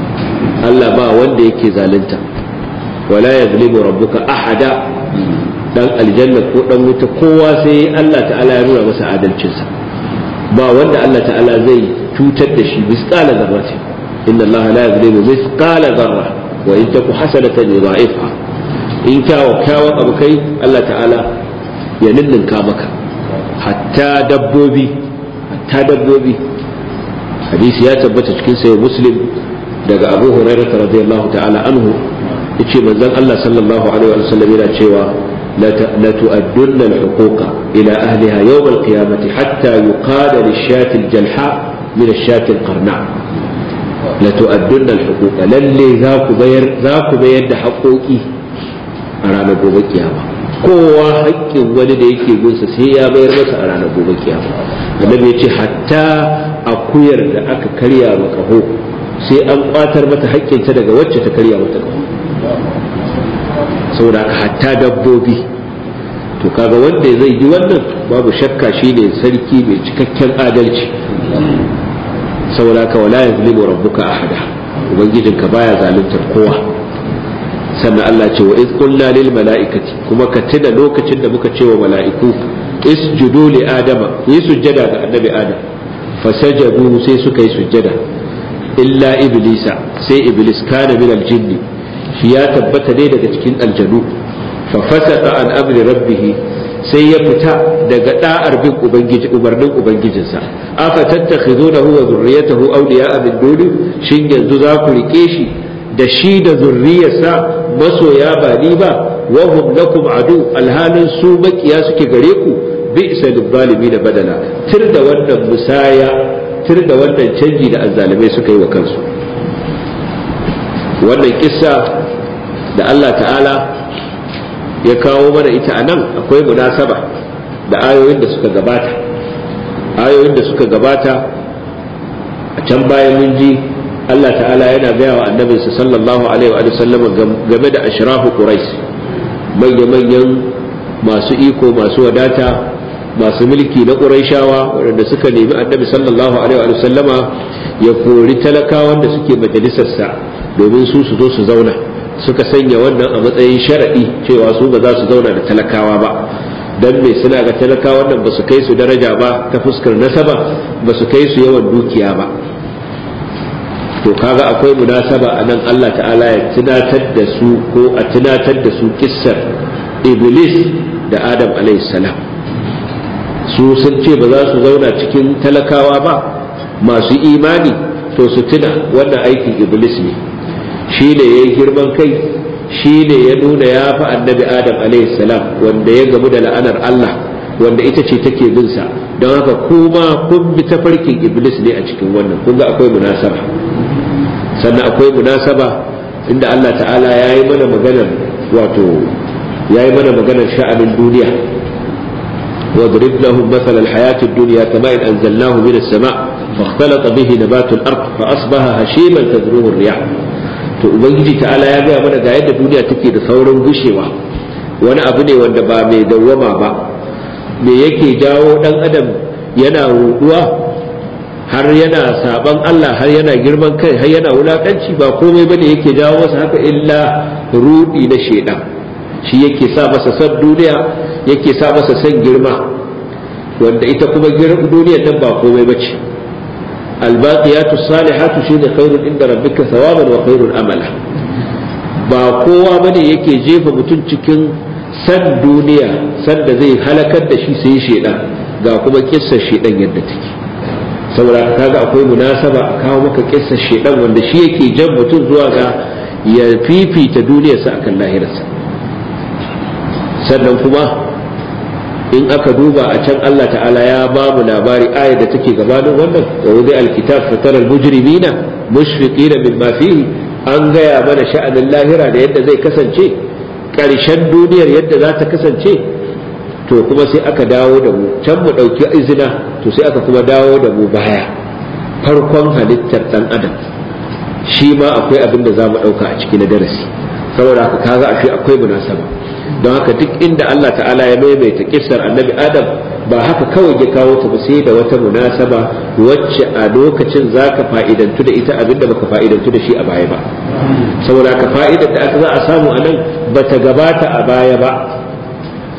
Allah ba wanda yake zalunta wala yazlimu rabbuka ahada dan aljanna ko dan wuta kowa sai Allah ta'ala ya nuna masa adalcinsa ba wanda Allah ta'ala zai cutar da shi misqala zarrati inna Allah la yuzlimu misqala zarra wa in taku hasanatan yudha'ifha in kyawa kyawan abu kai Allah ta'ala ya ninninka maka hatta dabbobi hatta dabbobi hadisi ya tabbata cikin sayo muslim daga abu hurairah radiyallahu ta'ala anhu yace manzon Allah sallallahu alaihi wa sallam yana cewa la tu'addunna al-huquqa ila ahliha yawm al-qiyamati hatta yuqala lish-shati al-jalha min ash-shati al-qarna la tu'addunna al-huquqa lalle za ku bayar za ku bayar da haƙoƙi a ranar gobe kiyama kowa haƙƙin wani da yake gunsa sai ya bayar masa a ranar gobe kiyama annabi ya ce hatta akuyar da aka karya ma kaho sai an kwatar mata haƙƙinta daga wacce ta karya mata kaho saboda haka hatta dabbobi to kaga wanda zai yi wannan babu shakka shine sarki mai cikakken adalci saboda haka wala yazlimu rabbuka ahada ubangijinka baya zaluntar kowa sannan Allah ce wa iz qulna lil mala'ikati kuma ka tuna lokacin da muka ce wa mala'iku isjudu li adama yi sujjada ga annabi adam fasajadu sai suka yi sujjada illa iblisa sai iblis kana min aljinn shi ya tabbata ne daga cikin aljanu fa fasaka an amri rabbih sai ya fita daga da'ar bin ubangiji umarnin ubangijinsa afa tattakhizunahu wa dhurriyyatahu awliya'a min duni shin yanzu za ku rike shi da shi da zurriyarsa masoya ba ni ba wa hum lakum adu alhalin su makiya suke gare ku bi isa zalimi da badala tir da wannan musaya tir da wannan canji da azzalimai suka yi wa kansu wannan kissa da Allah ta'ala ya kawo mana ita a nan akwai munasaba da ayoyin da suka gabata ayoyin da suka gabata a can bayan mun ji Allah ta'ala yana gaya wa annabinsa sallallahu alaihi wa sallam game da ashrafu quraish manya-manyan masu iko masu wadata masu mulki na quraishawa waɗanda suka nemi annabi sallallahu alaihi wa sallama ya kori talakawan da suke majalisarsa domin su su zo su zauna suka sanya wannan a matsayin sharadi cewa su ba za su zauna da talakawa ba dan me suna ga talakawan nan ba su kai su daraja ba ta fuskar nasaba ba su kai su yawan dukiya ba to kaga akwai munasaba a nan Allah ta'ala ya tunatar da su ko a tunatar da su kissar iblis da adam salam su sun ce ba za su zauna cikin talakawa ba masu imani to su tuna wannan aikin iblis ne shi ne ya yi girman kai shi ne ya nuna ya fi annabi adam salam wanda ya gamu da la'anar Allah wanda ita ce take bin sa don haka kuma kun bi tafarkin iblis ne a cikin wannan kun ga akwai munasaba sannan akwai munasaba inda Allah ta'ala ya yi mana maganar wato ya yi mana maganar sha'anin duniya واضرب لهم مثل الحياة الدنيا كماء أنزلناه من السماء فاختلط به نبات الأرض فأصبح هشيما تذروه الرياح to ubangiji ta'ala ya gaya mana ga yadda duniya take da saurin gushewa wani abu ne wanda ba mai dawwama ba me yake jawo dan adam yana ruduwa har yana saban Allah har yana girman kai har yana wulakanci ba komai bane yake jawo masa haka illa rudi na shedan shi yake sa masa san duniya yake sa masa san girma wanda ita kuma duniyar nan ba komai bace albaqiyatu salihatu shine khairun inda rabbika thawaban wa khairun amala ba kowa bane yake jefa mutum cikin san duniya san da zai halakar da shi sai shedan ga kuma kissar shedan yadda take saboda kaga akwai munasaba a kawo maka kissar shedan wanda shi yake jan mutum zuwa ga ya fifita duniyarsa akan lahirarsa sannan kuma in aka duba a can Allah ta'ala ya ba mu labari ayar da take gabanin wannan wa wudi alkitab fatara almujrimina mushfiqina mimma fihi an gaya mana sha'anin lahira da yadda zai kasance ƙarshen duniyar yadda za ta kasance to kuma sai aka dawo da mu can mu ɗauki izina to sai aka kuma dawo da mu baya farkon halittar ɗan adam shi ma akwai abin da za mu ɗauka a ciki na darasi saboda haka kaga ashe akwai munasaba don haka duk inda Allah ta'ala ya maimaita kissar annabi adam ba haka kawai ya kawo ta ba sai da wata munasaba wacce a lokacin zaka fa'idantu da ita abinda baka fa'idantu da shi a baya ba saboda haka fa'idar da aka za a samu a nan bata gabata a baya ba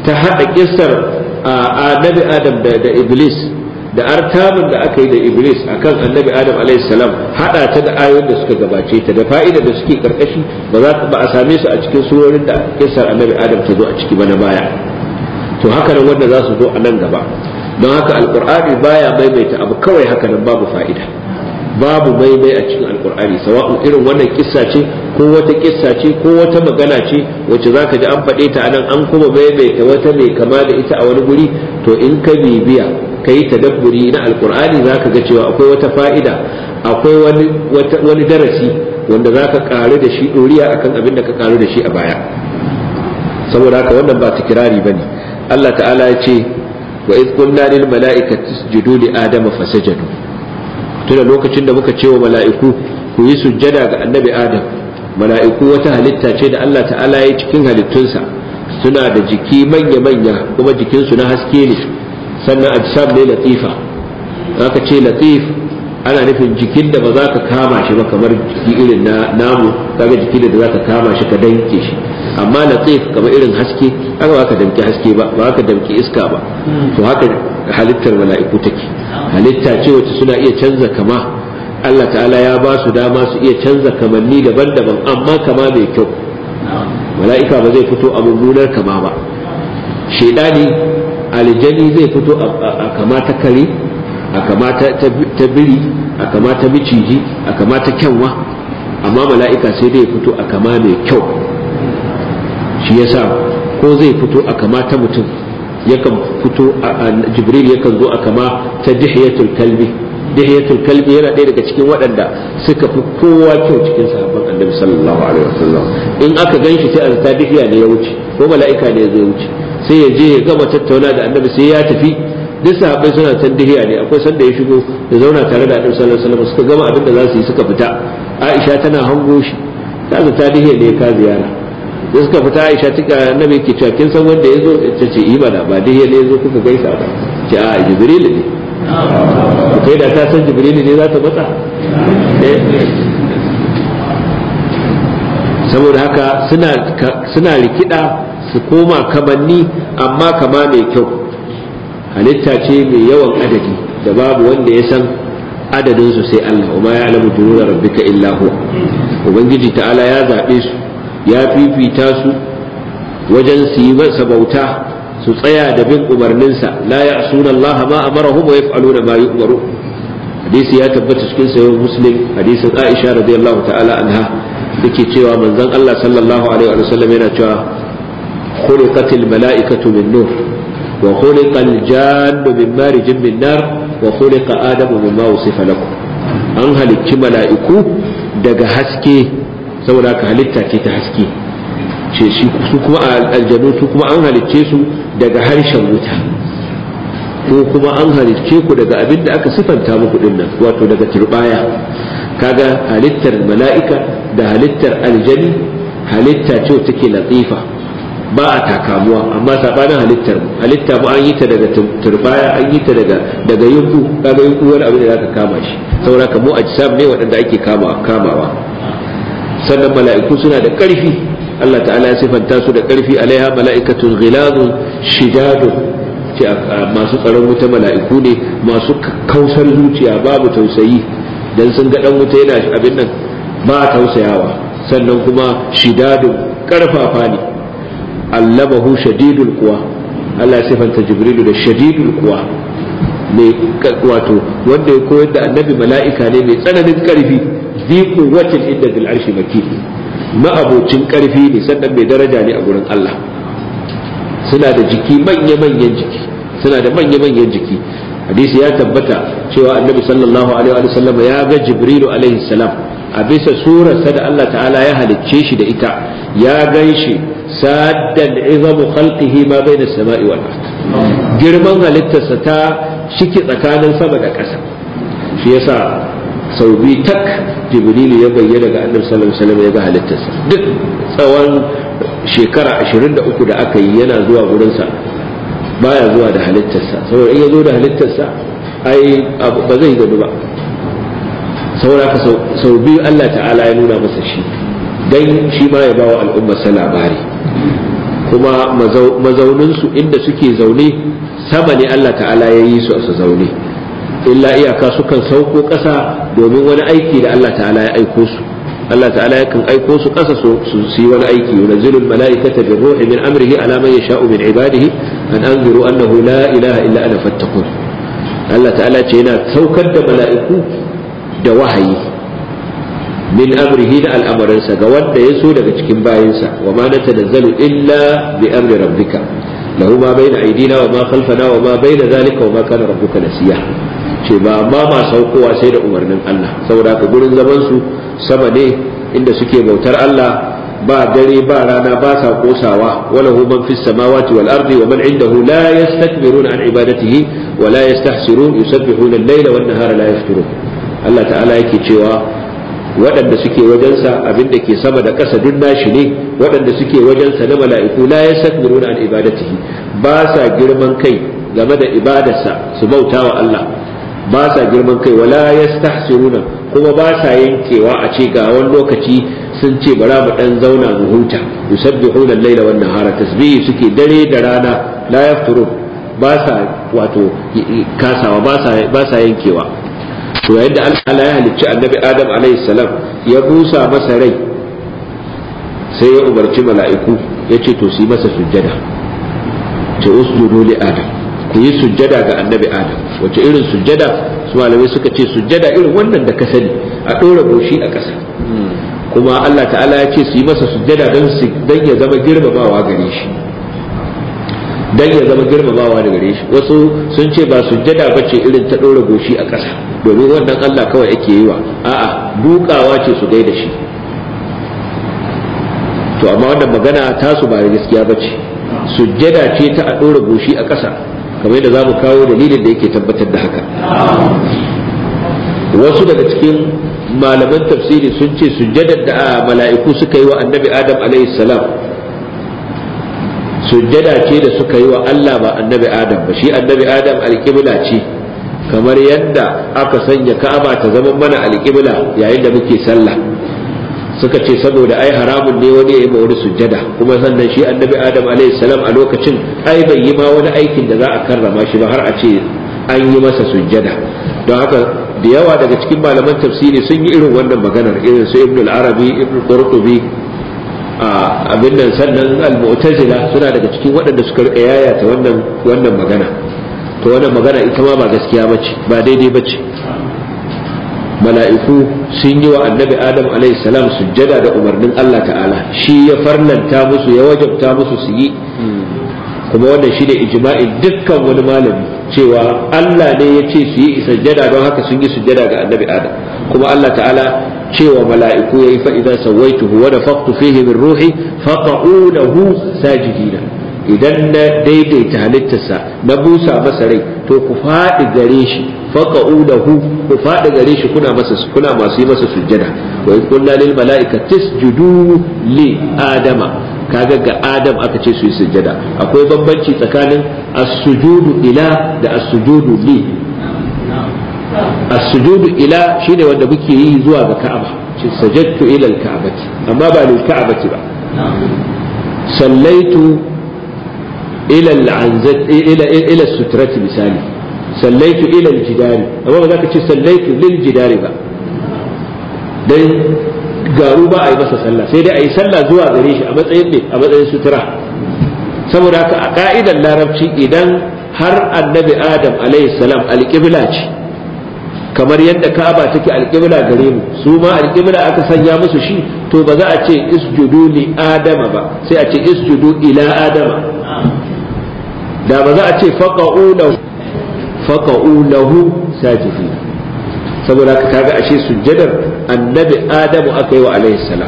ta haɗa kissar annabi adam da iblis da artabin da aka yi da iblis akan annabi adam salam haɗa ta da ayoyin da suka gabace ta da fa'ida da suke karkashi ba za ba a same su a cikin surorin da kissar annabi adam ta zo a ciki ba na baya to haka nan wanda za su zo a nan gaba don haka alkur'ani baya maimaita abu kawai haka nan babu fa'ida babu maimai a cikin alkur'ani sawa'un irin wannan kissa ce ko wata kissa ce ko wata magana ce wacce zaka ji an faɗe ta anan an kuma maimaita wata mai kama da ita a wani guri to in ka bibiya ka yi tadabburi na alkur'ani zaka ga cewa akwai wata fa'ida akwai wani wani darasi wanda zaka karu da shi doriya akan abin da ka karu da shi a baya saboda haka wannan ba tikirari bane Allah ta'ala ya ce wa iz qulna lil mala'ikati isjudu li adama fasajadu tuna lokacin da muka ce wa mala'iku ku yi sujjada ga annabi adam mala'iku wata halitta ce da Allah ta'ala ya cikin halittunsa suna da jiki manya manya kuma jikinsu na haske ne sannan ajsam ne latifa aka ce latif ana nufin jikin da ba za ka kama shi ba kamar jiki irin na namu kaga jiki da za ka kama shi ka danke shi amma latif kamar irin haske haka ba ka damki haske ba ba ka damki iska ba to haka halittar mala'iku take halitta ce wacce suna iya canza kama Allah ta'ala ya ba su dama su iya canza kamanni daban-daban amma kama mai kyau mala'ika ba zai fito a mummunar kama ba shaidani aljani zai fito a kama ta kare a kama ta biri a kama ta miciji a kama ta kyanwa amma mala'ika sai dai fito a kama mai kyau shi yasa ko zai fito a kama ta mutum yakan fito a jibril yakan zo a kama ta dihiyatul kalbi dihiyatul kalbi yana ɗaya daga cikin waɗanda suka fi kowa kyau cikin sahabban annabi sallallahu alaihi wasallam in aka ganshi sai a zata dihiya ne ya wuce ko mala'ika ne zai wuce sai ya je ya gama tattauna da annabi sai ya tafi duk sahabbai suna can dihiya ne akwai sanda ya shigo ya zauna tare da annabi sallallahu alaihi wasallam suka gama abin da za su yi suka fita aisha tana hango shi ta zata dihiya ne ka ziyara da suka fita aisha tuka annabi ke cewa kin san wanda ya zo ta ce yi bana ba dihiya ne ya zo kuka gaisa ba ce a jibril ne kai da ta san jibril ne za ta matsa saboda haka suna rikida su koma kamanni amma kama mai kyau halitta ce mai yawan adadi da babu wanda ya san adadin su sai Allah wa ma ya'lamu junuda rabbika illa huwa ubangiji ta'ala ya zabe su ya fifita su wajen su yi masa bauta su tsaya da bin umarninsa la ya'suna Allah ma amarahum wa yaf'aluna ma yu'maru hadisi ya tabbata cikin sahih muslim hadisin Aisha radiyallahu ta'ala anha yake cewa manzon Allah sallallahu alaihi wa sallam yana cewa khuliqatil mala'ikatu min nur wa khuliqa al-jannu min marijin min nar wa khuliqa adamu mimma wusifa lakum an halicci mala'iku daga haske saboda haka halitta ce ta haske ce shi su kuma aljanu su kuma an halicce su daga harshen wuta ko kuma an halicce ku daga abin da aka sifanta muku dinnan wato daga turbaya kaga halittar mala'ika da halittar aljani halitta ce take latifa ba a takamuwa amma sabanin halittar halitta mu an yi ta daga turbaya an yi ta daga daga yunku kaga yunku wani abin da zaka kama shi saboda ka mu ajsam ne waɗanda ake kama kamawa sannan mala'iku suna da ƙarfi Allah ta'ala ya sifanta su da ƙarfi alaiha mala'ikatun ghilazun shidadun ce masu tsaron wuta mala'iku ne masu kausar zuciya babu tausayi dan sun ga dan wuta yana abin nan ba tausayawa sannan kuma shidadun karfafa ne allamahu shadidul kuwa Allah ya sifanta jibrilu da shadidul kuwa mai wato wanda ya koyar da annabi mala'ika ne mai tsananin karfi zi quwwatin inda bil arshi makin ma'abocin karfi ne sannan mai daraja ne a gurin Allah suna da jiki manya-manyan jiki suna da manya-manyan jiki hadisi ya tabbata cewa annabi sallallahu alaihi wa sallam ya ga jibrilu alaihi salam a bisa surarsa da Allah ta'ala ya halicce shi da ita ya gan shi saddan izamu khalqihi ma baina samai wal ard girman halittarsa ta shiki tsakanin sama da ƙasa shi yasa sau biyu tak jibrilu ya bayyana ga annabi sallallahu alaihi wasallam ya ga halittarsa duk tsawon shekara 23 da aka yi yana zuwa gurinsa baya zuwa da halittarsa saboda in ya zo da halittarsa ai ba zai gado ba saboda ka sau biyu Allah ta'ala ya nuna masa shi dan shi ma ya bawa al'ummar sa labari kuma mazauninsu inda suke zaune sama ne Allah ta'ala ya yi su a su zaune illa iyaka sukan sauko ƙasa domin wani aiki da Allah ta'ala ya aiko su Allah ta'ala yakan aiko su ƙasa su yi wani aiki yunazzilu al-mala'ikata bir ruhi min amrihi ala man yasha'u min ibadihi an anziru annahu la ilaha illa ana fattaqun Allah ta'ala ce yana saukar da mala'iku da wahayi min amrihi da al'amarinsa ga wanda ya so daga cikin bayinsa wa ma natanazzalu illa bi amri rabbika lahu ma bayna aydina wa ma khalfana wa ma bayna zalika wa ma kana rabbuka nasiya ce ba amma ma saukowa sai da umarnin Allah saboda ka gurin zaman su sama ne inda suke bautar Allah ba dare ba rana ba sa kosawa wala hu man fis samawati wal ardi wa man indahu la yastakbiruna an ibadatihi wa la yastahsirun yusabbihuna al-layla wan nahara la yafturun Allah ta'ala yake cewa waɗanda suke wajensa abin da ke sama da ƙasa duk nashi ne waɗanda suke wajensa na mala'iku la yastakbiruna an ibadatihi ba sa girman kai game da ibadarsa su bauta wa Allah ba sa girman kai wala yastahsiruna kuma ba sa yankewa a ce ga wani lokaci sun ce bara mu dan zauna mu huta yusabbihuna al-laila wan nahara tasbihi suke dare da rana la yafturun ba sa wato kasawa ba sa ba sa yankewa to yayin da Allah ya halicci annabi Adam alaihi salam ya busa masa rai sai ya umarci mala'iku ya ce to su yi masa sujjada ce usjudu li Adam ku yi sujjada ga annabi Adam wace irin sujjada su malamai suka ce sujjada irin wannan da ka sani a ɗora goshi a ƙasa kuma Allah ta'ala ya ce su yi masa sujjada don ya zama girmamawa gare shi dan ya zama girmamawa da gare shi wasu sun ce ba sujjada ba ce irin ta ɗora goshi a ƙasa domin wannan Allah kawai ake yi wa a'a dukawa ce su gaida shi to amma wannan magana tasu ba gaskiya ba ce sujjada ce ta a ɗora goshi a ƙasa kamar yadda za mu kawo dalilin da yake tabbatar da haka wasu daga cikin malaman tafsiri sun ce sujjadar da mala'iku suka yi wa annabi adam alaihi salam sujjada ce da suka yi wa Allah ba annabi Adam ba shi annabi Adam alƙibla ce kamar yadda aka sanya Ka'aba ta zama mana alƙibla yayin da muke sallah suka ce saboda ai haramun ne wani ya yi wani sujjada kuma sannan shi annabi Adam alaihi salam a lokacin ai bai yi ma wani aikin da za a karrama shi ba har a ce an yi masa sujjada don haka da yawa daga cikin malaman tafsiri sun yi irin wannan maganar irin su Ibn al-Arabi Ibn Qurtubi abin nan sannan al-mu'tazila suna daga cikin waɗanda suka rika yayata wannan wannan magana to wannan magana ita ma ba gaskiya bace ba daidai bace mala'iku sun yi wa annabi adam alaihi salam sujjada da umarnin Allah ta'ala shi ya farlanta musu ya wajabta musu su yi kuma wannan shi ne ijma'in dukkan wani malami cewa Allah ne ya ce su yi sujjada don haka sun yi sujjada ga annabi adam kuma Allah ta'ala cewa mala'iku yayi fa idza sawaituhu wa nafaqtu fihi min ruhi faqa'u lahu sajidina idan na daidaita halittarsa na busa masa rai to ku faɗi gare shi faqa'u lahu ku faɗi gare shi kuna masa kuna masu yi masa sujjada wa in qulna lil mala'ikati isjudu li adama kaga ga adam aka ce su yi sujjada akwai bambanci tsakanin as-sujudu ila da as-sujudu li as-sujudu ila shine wanda muke yi zuwa ga Ka'aba ce sajadtu ila al-Ka'bati amma ba lil Ka'bati ba sallaitu ila al-anzat ila ila sutrati misali sallaitu ila al-jidari amma ba za ka ce sallaitu lil jidari ba dan garu ba a yi masa sallah sai dai a yi sallah zuwa gare shi a matsayin ne a matsayin sutura saboda haka a ka'idar larabci idan har annabi adam alaihi salam alƙibla ce kamar yadda ka'aba take alƙibla gare mu su ma alƙibla aka sanya musu shi to ba za a ce isjudu li adama ba sai a ce isjudu ila adama da ba za a ce faqa'u lahu faqa'u lahu sajidin saboda haka kaga ashe sujjadar annabi adamu aka yi wa alaihi salam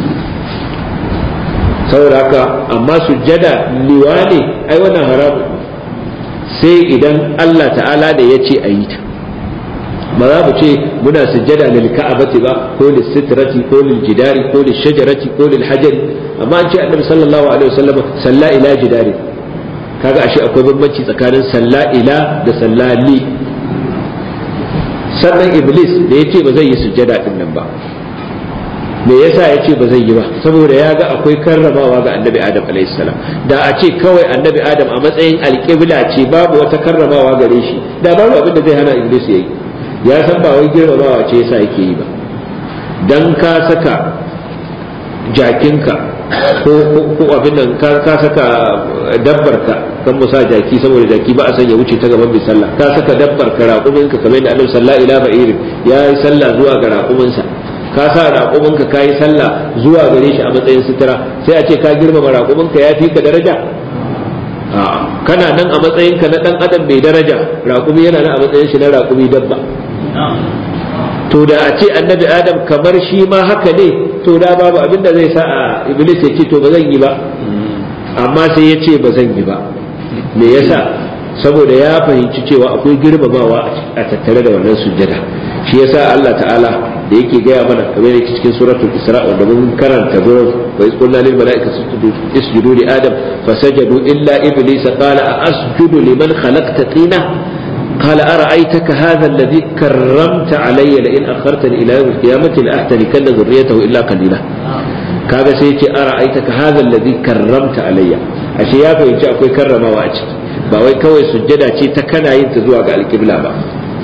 saboda haka amma sujjada liwani ai wannan haramun sai idan Allah ta'ala da ya ce a yi ta ba za mu ce muna sujjada lil ka'abati ba ko lil sitrati ko lil jidari ko lil shajarati ko lil hajari amma an ce annabi sallallahu alaihi wasallam salla ila jidari kaga ashe akwai bambanci tsakanin salla ila da salla li sannan iblis da ya ce ba zai yi sujjada din nan ba me yasa ya ce ba zai yi ba saboda ya ga akwai karramawa ga annabi adam salam da a ce kawai annabi adam a matsayin alƙibla ce babu wata karramawa gare shi da babu abin da zai hana iblis ya yi ya san ba wai girmamawa ce yasa yake yi ba dan ka saka jakinka ko ko abin nan ka saka dabbarka kan musa jaki saboda jaki ba a san ya wuce ta gaban mai sallah ka saka dabbar ka raƙuminka kamar yadda annabi sallallahu alaihi wasallam ya yi sallah zuwa ga raƙuminsa ka sa raƙuminka ka yi sallah zuwa gare shi a matsayin sutura sai a ce ka girmama raƙuminka ya fi ka daraja kana nan a matsayinka na ɗan adam mai daraja raƙumi yana nan a matsayin shi na raƙumi dabba to da a ce annabi adam kamar shi ma haka ne to da babu abinda zai sa a iblis ya ce to ba zan yi ba amma sai ya ce ba zan yi ba me yasa saboda ya fahimci cewa akwai girmamawa a tattare da wannan sujjada shi yasa Allah ta'ala da yake gaya mana kamar yake cikin suratul isra wanda mun karanta gurin wa iz qulna lil malaikati isjudu li adam fasajadu illa iblis qala a asjudu liman khalaqta tina قال أرأيتك هذا الذي كرمت علي لئن أخرتني إلى يوم القيامة لأحتركن ذريته إلا قليلا kaga sai ce ara aitaka hadha alladhi karramta alayya ashe ya fahimci akwai karramawa a ciki ba wai kawai sujjada ce ta kana yin ta zuwa ga alƙibla ba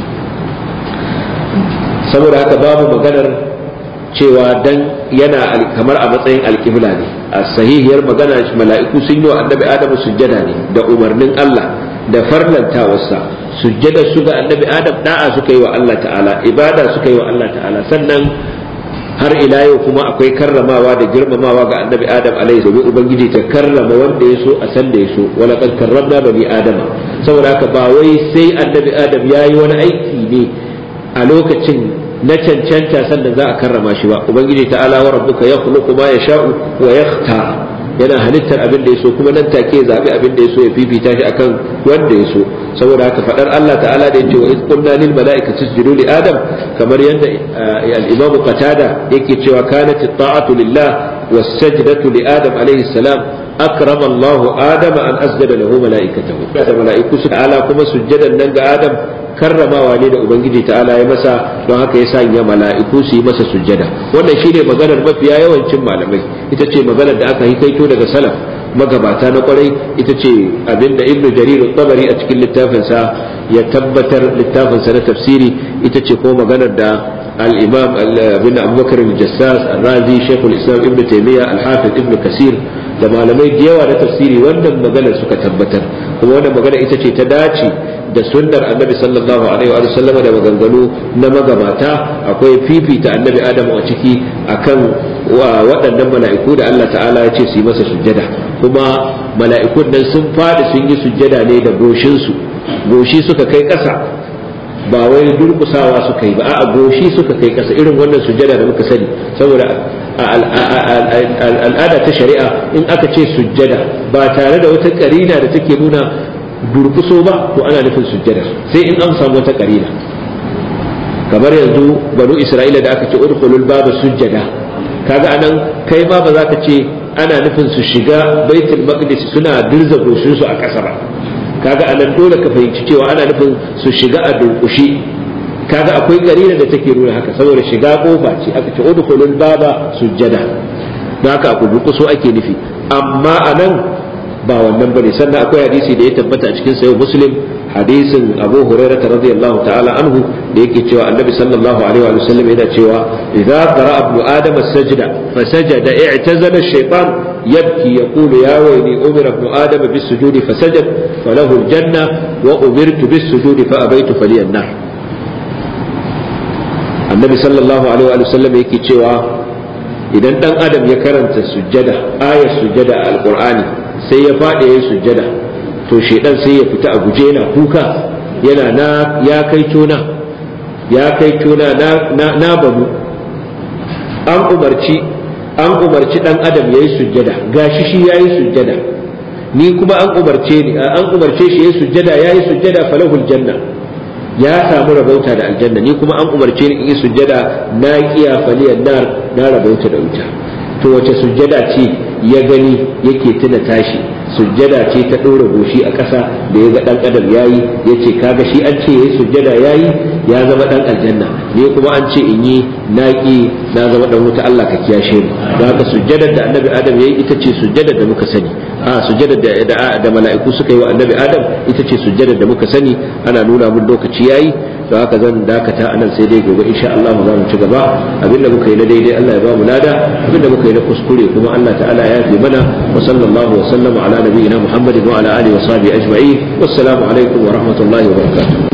saboda haka babu maganar cewa dan yana kamar a matsayin alƙibla ne a sahihiyar magana mala'iku sun yi wa annabi adamu sujjada ne da umarnin Allah da farlantawarsa sujjada su ga annabi adam da'a suka yi wa Allah ta'ala ibada suka yi wa Allah ta'ala sannan har ila yau kuma akwai karramawa da girmamawa ga annabi adam alaihi domin ubangiji ta karrama wanda ya so a san da ya so wala kan karramna bani adama saboda haka ba wai sai annabi adam ya yi wani aiki ne a lokacin na cancanta sannan za a karrama shi ba ubangiji ta'ala wa rabbuka yakhluqu ma yasha'u wa yakhtar yana halittar abin da ya so kuma nan take zabi abin da ya so ya fifita shi akan wanda ya so saboda haka fadar Allah ta'ala da yace wa iz qulna lil mala'ikati isjudu li adam kamar yadda al-imam qatada yake cewa kanat at-ta'atu lillah was-sajdatu li adam alayhi salam akrama Allah adam an asjada lahu mala'ikatahu da mala'iku su ta'ala kuma sujjadan nan ga adam karramawa ne da ubangiji ta'ala ya masa don haka ya sanya mala'iku su yi masa sujjada wannan shine maganar mafiya yawancin malamai ita ce maganar da aka hikaito daga salaf magabata na kwarai ita ce abinda ibnu jarir tabari a cikin littafinsa ya tabbatar littafinsa na tafsiri ita ce ko maganar da al-imam bin abubakar al-jassas al-razi shaykhul islam ibnu taymiya al-hafiz ibnu kasir da malamai da yawa na tafsiri wannan maganar suka tabbatar kuma wannan magana ita ce ta dace da sunnar annabi sallallahu alaihi wa sallam da maganganu na magabata akwai fifita annabi adamu a ciki akan waɗannan mala'iku da Allah ta'ala ya ce su yi masa sujjada kuma mala'ikun nan sun faɗi sun yi sujjada ne da goshinsu goshi suka kai ƙasa ba wai durkusawa suka yi ba a goshi suka kai ƙasa irin wannan sujjada da muka sani saboda al'ada ta shari'a in aka ce sujjada ba tare da wata karina da take nuna durkuso ba to ana nufin sujjada sai in an samu wata karina kamar yanzu banu isra'ila da aka ce udkhulul baba sujjada kaga anan kai ma ba za ka ce ana nufin su shiga baitul maqdis suna dirza goshin su a ƙasa ba kaga anan dole ka fahimci cewa ana nufin su shiga a durkushi kaga akwai karina da take nuna haka saboda shiga kofa ce aka ce udkhulul baba sujjada don haka ku durkuso ake nufi amma anan ba wannan bane sannan akwai hadisi da ya tabbata a cikin sayo muslim hadisin abu hurairah radiyallahu ta'ala anhu da yake cewa annabi sallallahu alaihi wa sallam yana cewa idza qara ibnu adam as-sajda fasajada i'tazala ash-shaytan yabki yaqulu ya wayli umira ibnu adam bis-sujudi fasajad falahu al-janna wa umirtu bis-sujudi fa abaytu faliyan nar annabi sallallahu alaihi wa sallam yake cewa idan dan adam ya karanta sujjada ayar sujjada a alqur'ani sai ya faɗi ya yi sujjada to shaidan sai ya fita a guje yana kuka yana na ya kai tona ya kai tona na na babu an umarci an umarci dan adam ya yi sujjada gashi shi ya yi sujjada ni kuma an umarce ni an umarce shi ya yi sujjada ya yi sujjada falahul janna ya samu rabauta da aljanna ni kuma an umarce ni in yi sujjada na kiya faliyan nar na rabauta da wuta to wace sujjada ce ya gani yake tuna tashi sujjada ce ta ɗora goshi a ƙasa da ya ga ɗan adam yayi ya ce kaga shi an ce yayi sujjada yayi ya zama ɗan aljanna ne kuma an ce in yi naƙi na zama ɗan wuta Allah ka kiyashe mu da haka sujjadar da annabi adam yayi ita ce sujjadar da muka sani a sujjadar da da mala'iku suka yi wa annabi adam ita ce sujjadar da muka sani ana nuna mun lokaci yayi don haka zan dakata anan sai dai gobe insha Allah za mu ci gaba abinda muka yi na daidai Allah ya ba mu lada abinda muka yi na kuskure kuma Allah ta'ala ya yafe mana wa sallallahu wa sallama ala nabiyina Muhammadin wa ala alihi wa sahbihi ajma'in wassalamu alaikum wa rahmatullahi wa barakatuh